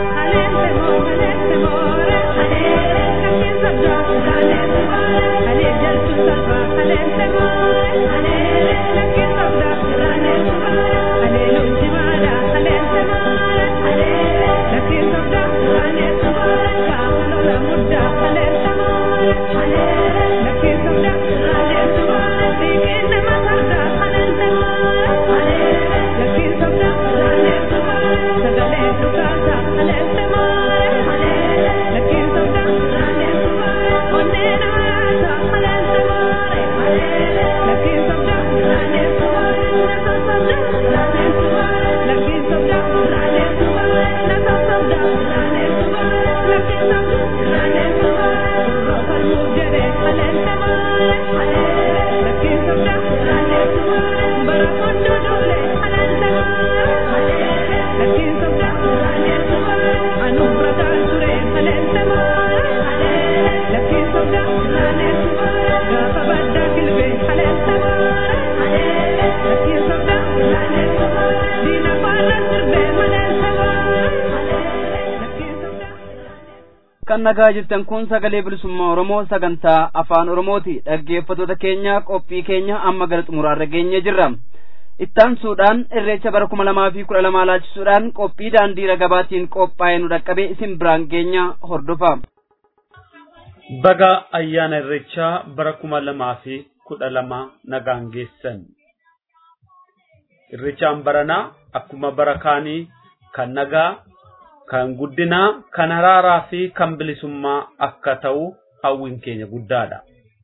kan nagaa jirtan kun sagalee bilisummaa oromoo sagantaa afaan oromooti dhaggeeffattoota keenya qophii keenya amma gara xumuraarra geenye jirra ittaansuudhaan irreecha bara kuma lamaa fi kudha lamaa laalchisuudhaan qophii daandii ragabaatiin qophaa'ee nu dhaqqabe isin biraan geenya hordofa. Baga ayyaana irreechaa bara kuma lamaa fi kudha lama nagaan geessan. Irreechaan baranaa akkuma bara kaanii kan nagaa kan guddinaa kan araaraa fi kan bilisummaa akka ta'u hawwiin keenya guddaadha.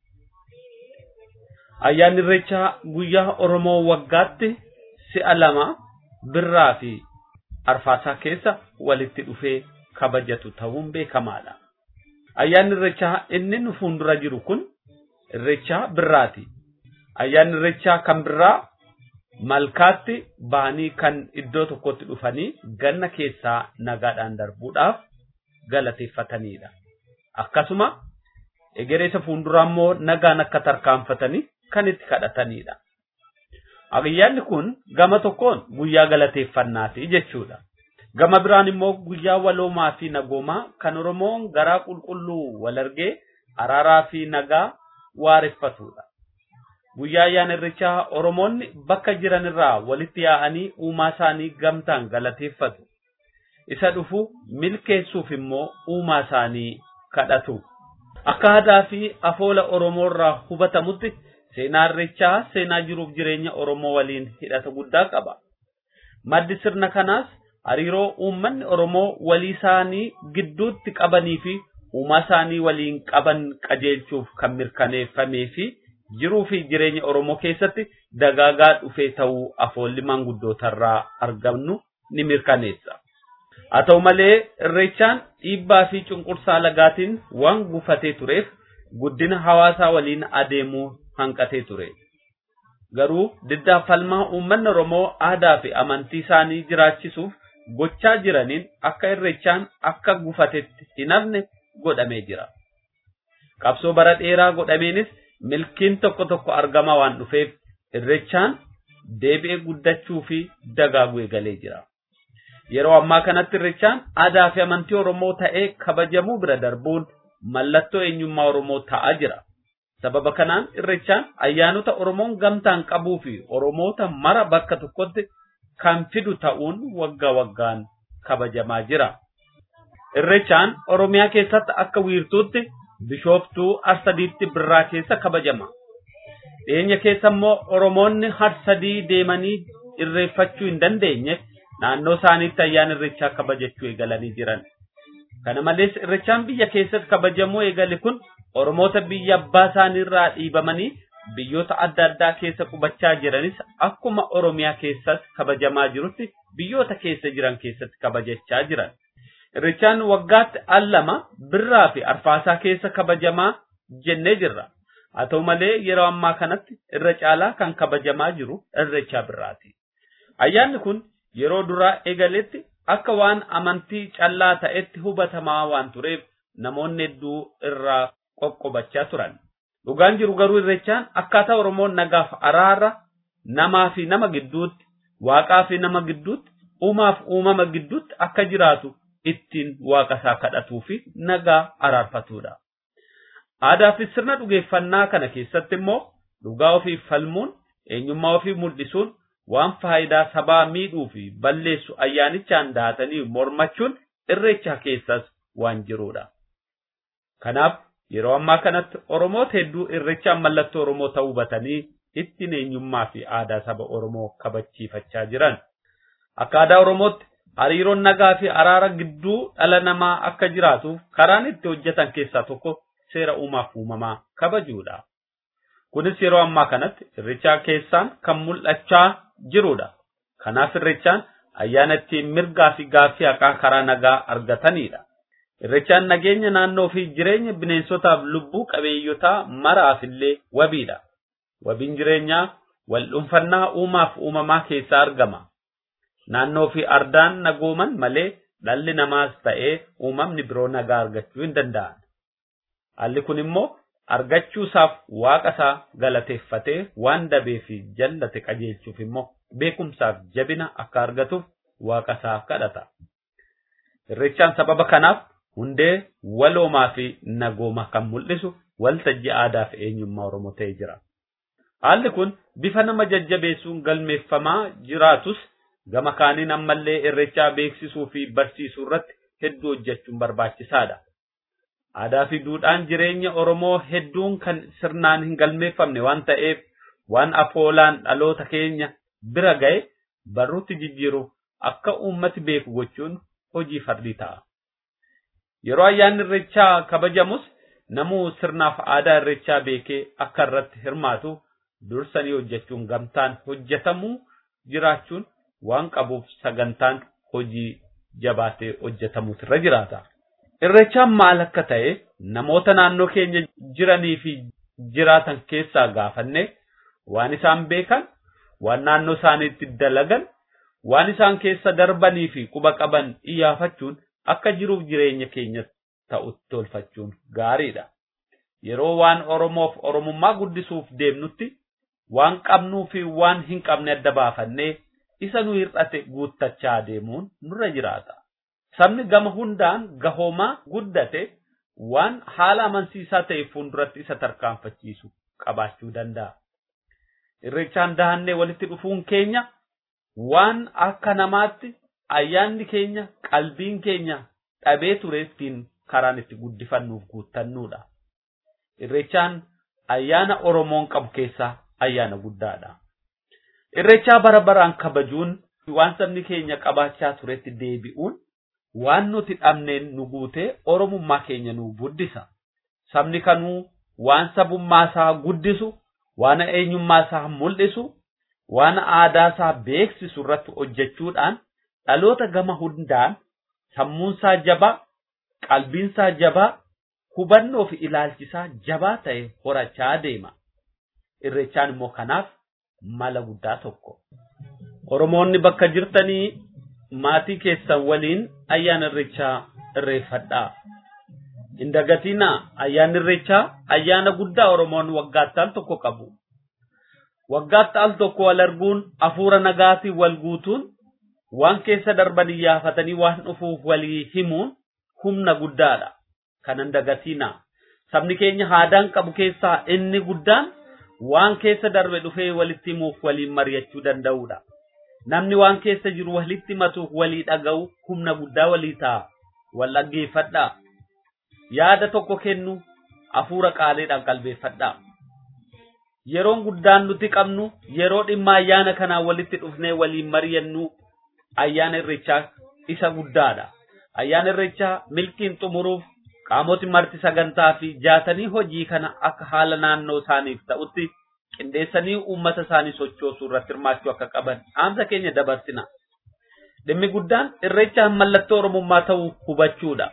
Ayyaanni irreechaa guyyaa Oromoo waggaatti si'a lama birraa fi arfaasaa keessa walitti dhufee kabajatu ta'uun beekamaadha. Ayyaanni irreechaa inni nu fuuldura jiru kun irreechaa birraati. Ayyaanni irreechaa kan birraa malkaatti bahanii kan iddoo tokkotti dhufanii ganna keessaa nagaadhaan darbuudhaaf galateeffatanidha. Akkasuma egereessa fuulduraa immoo nagaan akka tarkaanfatanii kan itti kadhatanidha. Ayyaanni kun gama tokkoon guyyaa galateeffannaati jechuudha. Gama biraan immoo guyyaa waloomaa fi nagoomaa kan Oromoon garaa qulqulluu wal argee araaraa fi nagaa waareffatudha. guyyaa ayyaana irreechaa Oromoonni bakka jiran irraa walitti yaa'anii uumaa isaanii gamtaan galateeffatu. Isa dhufu milkeessuuf immoo uumaa isaanii kadhatu. Akka aadaa fi afoola Oromoo irraa hubatamutti seenaa irreechaa seenaa jiruuf jireenya Oromoo waliin hidhata guddaa qaba. Maddi sirna kanaas hariiroo uummanni Oromoo walii isaanii gidduutti qabanii fi uumaa isaanii waliin qaban qajeelchuuf kan mirkaneeffamee fi jiruu fi jireenya Oromoo keessatti dagaagaa dhufee ta'uu afoolli maanguddootarraa argamnu ni mirkaneessa. Haa ta'u malee irreechaan dhiibbaa fi cunqursaa lagaatiin waan gufatee tureef guddina hawaasaa waliin adeemuu hanqatee ture. Garuu diddaa falmaa uummanni Oromoo aadaa fi amantii isaanii jiraachisuuf gochaa jiraniin akka irreechaan akka gufatetti hin hafne godhamee jira. Qabsoo bara dheeraa godhameenis milkiin tokko tokko argama waan dhufeef irreechaan deebi'ee guddachuu fi dagaaguu eegalee jira. Yeroo ammaa kanatti irreechaan aadaa fi amantii Oromoo ta'ee kabajamuu bira darbuun mallattoo eenyummaa Oromoo ta'aa jira. Sababa kanaan irreechaan ayyaanota Oromoon gamtaan qabuu fi Oromoota mara bakka tokkotti kan fidu ta'uun waggaa waggaan kabajamaa jira. Irreechaan Oromiyaa keessatti akka wiirtuutti bishooftuu arsadiitti birraa keessa kabajama. Dhiyeenya keessa immoo Oromoonni harsadii deemanii irreeffachuu hin dandeenye naannoo isaaniitti ayyaana irreechaa kabajachuu eegalanii jiran. Kana malees irreechaan biyya keessatti kabajamuu eegale kun Oromoota biyya abbaa isaaniirraa dhiibamanii biyyoota adda addaa keessa qubachaa jiranis akkuma Oromiyaa keessatti kabajamaa jirutti biyyoota keessa jiran keessatti kabajachaa jiran. Irreechaan waggaatti al lama birraa fi arfaasaa keessa kabajamaa jennee jirra. Haa ta'u malee yeroo ammaa kanatti irra caalaa kan kabajamaa jiru irreechaa birraati. Ayyaanni kun yeroo duraa eegaletti akka waan amantii callaa ta'etti hubatamaa waan tureef namoonni hedduu irraa qoqqobachaa turan. Dhugaan jiru garuu irreechaan akkaataa Oromoon nagaaf araara namaa fi nama gidduutti, waaqaa fi nama gidduutti, uumaaf uumama gidduutti akka jiraatu ittiin waaqa isaa kadhatuu fi nagaa araarfatudha. Aadaa fi sirna dhugeeffannaa kana keessatti immoo dhugaa ofii falmuun, eenyummaa ofii mul'isuun waan faayidaa sabaa miidhuu fi balleessu ayyaanichaan daatanii mormachuun irreecha keessas waan jirudha. Kanaaf yeroo ammaa kanatti Oromoota hedduu irreechaan mallattoo Oromoo ta'uu hubatanii ittiin eenyummaa fi aadaa saba Oromoo kabachiifachaa jiran. Akka aadaa Oromootti hariiroon nagaa fi araara gidduu dhala namaa akka jiraatuuf karaan itti hojjetan keessaa tokko seera uumaaf uumamaa kabajuudha. Kunis yeroo ammaa kanatti irreechaa keessaan kan mul'achaa jirudha. Kanaaf irreechaan ayyaana ittiin mirgaa fi gaaffii haqaa karaa nagaa argatanidha. Irreechaan nageenya naannoo fi jireenya bineensotaaf lubbuu qabeeyyotaa maraaf illee wabiidha. Wabiin jireenyaa wal dhuunfannaa uumaaf uumamaa keessaa argama. Naannoo fi ardaan nagooman malee dhalli namaas ta'ee uumamni biroo nagaa argachuu hin danda'an. Haalli kun immoo argachuusaaf waaqa isaa galateeffatee waan dabee fi jallate qajeelchuuf immoo beekumsaaf jabina akka argatuuf waaqa isaa kadhata. Irreechaan sababa kanaaf hundee waloomaa fi nagooma kan mul'isu waltajjii aadaa fi eenyummaa Oromoo ta'ee jira. Haalli kun bifa nama jajjabeessuun galmeeffamaa jiraatus gama kaaniin ammallee irreechaa beeksisuu fi barsiisuu irratti hedduu hojjechuun barbaachisaadha. Aadaa fi duudhaan jireenya Oromoo hedduun kan sirnaan hin galmeeffamne waan ta'eef waan afoolaan dhaloota keenya bira ga'e barruutti jijjiiruuf akka uummati beeku gochuun hojii fardii ta'a. Yeroo ayyaanni irreechaa kabajamus namuu sirnaaf aadaa irreechaa beekee akka irratti hirmaatu dursanii hojjechuun gamtaan hojjetamuu jiraachuun waan qabuuf sagantaan hojii jabaatee hojjetamuutu irra jiraata. Irreechaan maal akka ta'e namoota naannoo keenya jiranii fi jiraatan keessaa gaafanne waan isaan beekan, waan naannoo isaaniitti dalagan, waan isaan keessa darbanii fi quba qaban iyyafachuun akka jiruuf jireenya keenya ta'utti tolfachuun gaariidha. Yeroo waan Oromoof Oromummaa guddisuuf deemnutti waan qabnuu fi waan hin qabne adda baafannee isa nu hir'ate guuttachaa deemuun nurra jiraata. Sabni gama hundaan gahoomaa guddate waan haala amansiisaa ta'e fuulduratti isa tarkaanfachiisu qabaachuu danda'a. Irreechaan dahannee walitti dhufuun keenya waan akka namaatti ayyaanni keenya qalbiin keenya dhabee tureettiin karaan itti guddifannuuf guuttannuudha. Irreechaan ayyaana Oromoon qabu keessaa ayyaana guddaadha. Irreechaa bara baraan kabajuun waan sabni keenya qabaachaa turetti deebi'uun waan nuti dhabneen nu guutee oromummaa keenya nu guddisa. Sabni kanuu waan sabummaa isaa guddisu, waan eenyummaa isaa mul'isu, waan aadaa isaa beeksisu irratti hojjechuudhaan dhaloota gama hundaan sammuunsaa jabaa, qalbiinsaa jabaa, hubannoo fi ilaalchisaa jabaa ta'e horachaa deema. Irreechaan immoo kanaaf mala guddaa tokko. Oromoonni bakka jirtanii maatii keessan waliin ayyaana irreechaa irreeffadhaa. Hin dagatinaa ayyaanni irreechaa ayyaana guddaa Oromoon waggaatti al tokko qabu. Waggaatti al tokko wal arguun hafuura nagaatiin wal guutuun waan keessa darban iyyafatanii waan dhufuuf walii himuun humna guddaadha. Kan hin dagatinaa. Sabni keenya aadaan qabu keessaa inni guddaan waan keessa darbe dhufee walitti himuuf waliin mari'achuu danda'udha. Namni waan keessa jiru walitti himatuuf walii dhaga'u humna guddaa walii ta'a. Wal dhaggeeffadhaa. Yaada tokko kennu hafuura qaaleedhaan qalbeeffadhaa. Yeroon guddaan nuti qabnu yeroo dhimma ayyaana kanaan walitti dhufnee waliin mari'annu ayyaana irreechaa isa guddaadha. Ayyaana irreechaa milkiin xumuruuf qaamoti marti sagantaa fi jaatanii hojii kana akka haala naannoo isaaniif ta'utti qindeessanii uummata isaanii sochoosuu irratti hirmaachuu akka qaban dhaamsa keenya dabarsina. Dhimmi guddaan irreechaan mallattoo Oromummaa ta'uu hubachuudha.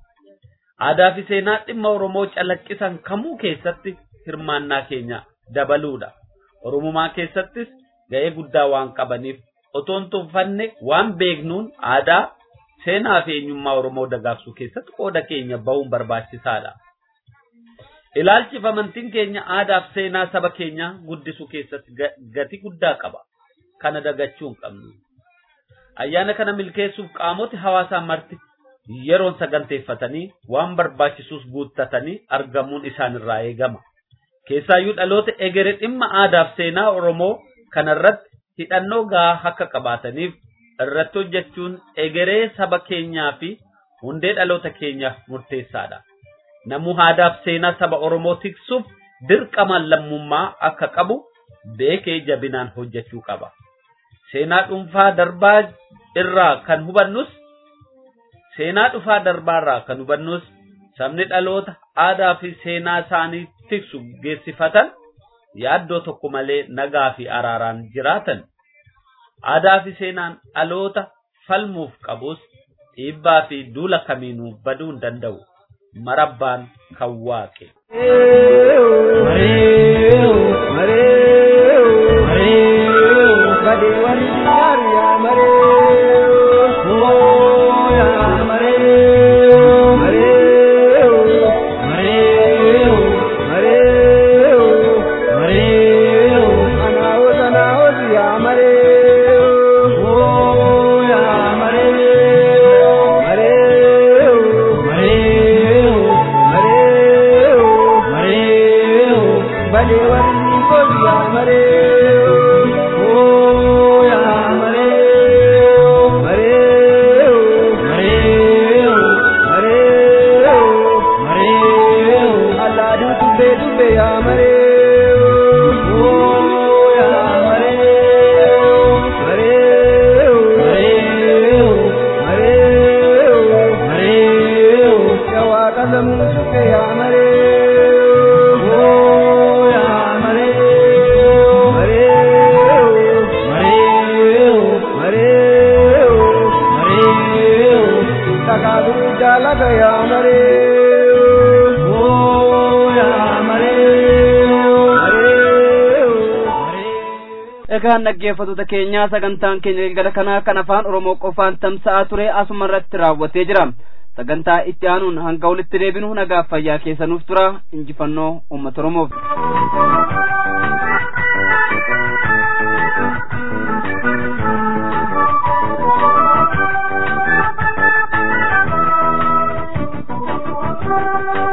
Aadaa fi seenaa dhimma Oromoo calaqqisan kamuu keessatti hirmaannaa keenya dabaluudha. Oromummaa keessattis ga'ee guddaa waan qabaniif otoo hin tuffanne waan beeknuun aadaa seenaa fi eenyummaa Oromoo dagaagsuu keessatti qooda keenya bahuun barbaachisaadha. Ilaalchi fi amantiin keenya aadaa fi seenaa saba keenyaa guddisuu keessatti gati guddaa qaba. Kana dagachuu hin qabnu. Ayyaana kana milkeessuuf qaamoti hawaasaa marti yeroon saganteeffatanii waan barbaachisuus guuttatanii argamuun isaanirraa eegama. Keessaayyuu dhaloota egeree dhimma aadaa fi seenaa Oromoo kanarratti hidhannoo gahaa akka qabaataniif irratti hojjechuun egeree saba keenyaa fi hundee dhaloota keenyaaf murteessaadha. Namuu aadaa fi seenaa saba Oromoo tiksuuf dirqamaan lammummaa akka qabu beekee jabinaan hojjechuu qaba. Seenaa dhuunfaa darbaa irraa kan hubannus seenaa dhufaa darbaarraa kan hubannus sabni dhaloota aadaa fi seenaa isaanii tiksu geessifatan yaaddoo tokko malee nagaa fi araaraan jiraatan. aadaa fi seenaan dhaloota falmuuf qabus dhiibbaa fi duula kamiinuu baduu hin danda'u marabbaan kan waaqe. egaan dhaggeeffattoota keenyaa sagantaan keenya galgala kanaa kan afaan oromoo qofaan tamsa'aa ture asuma irratti raawwatee jira sagantaa itti aanuun hanga walitti deebinu nagaaf fayyaa keessanuuf tura injifannoo uummata oromoof. Thank you.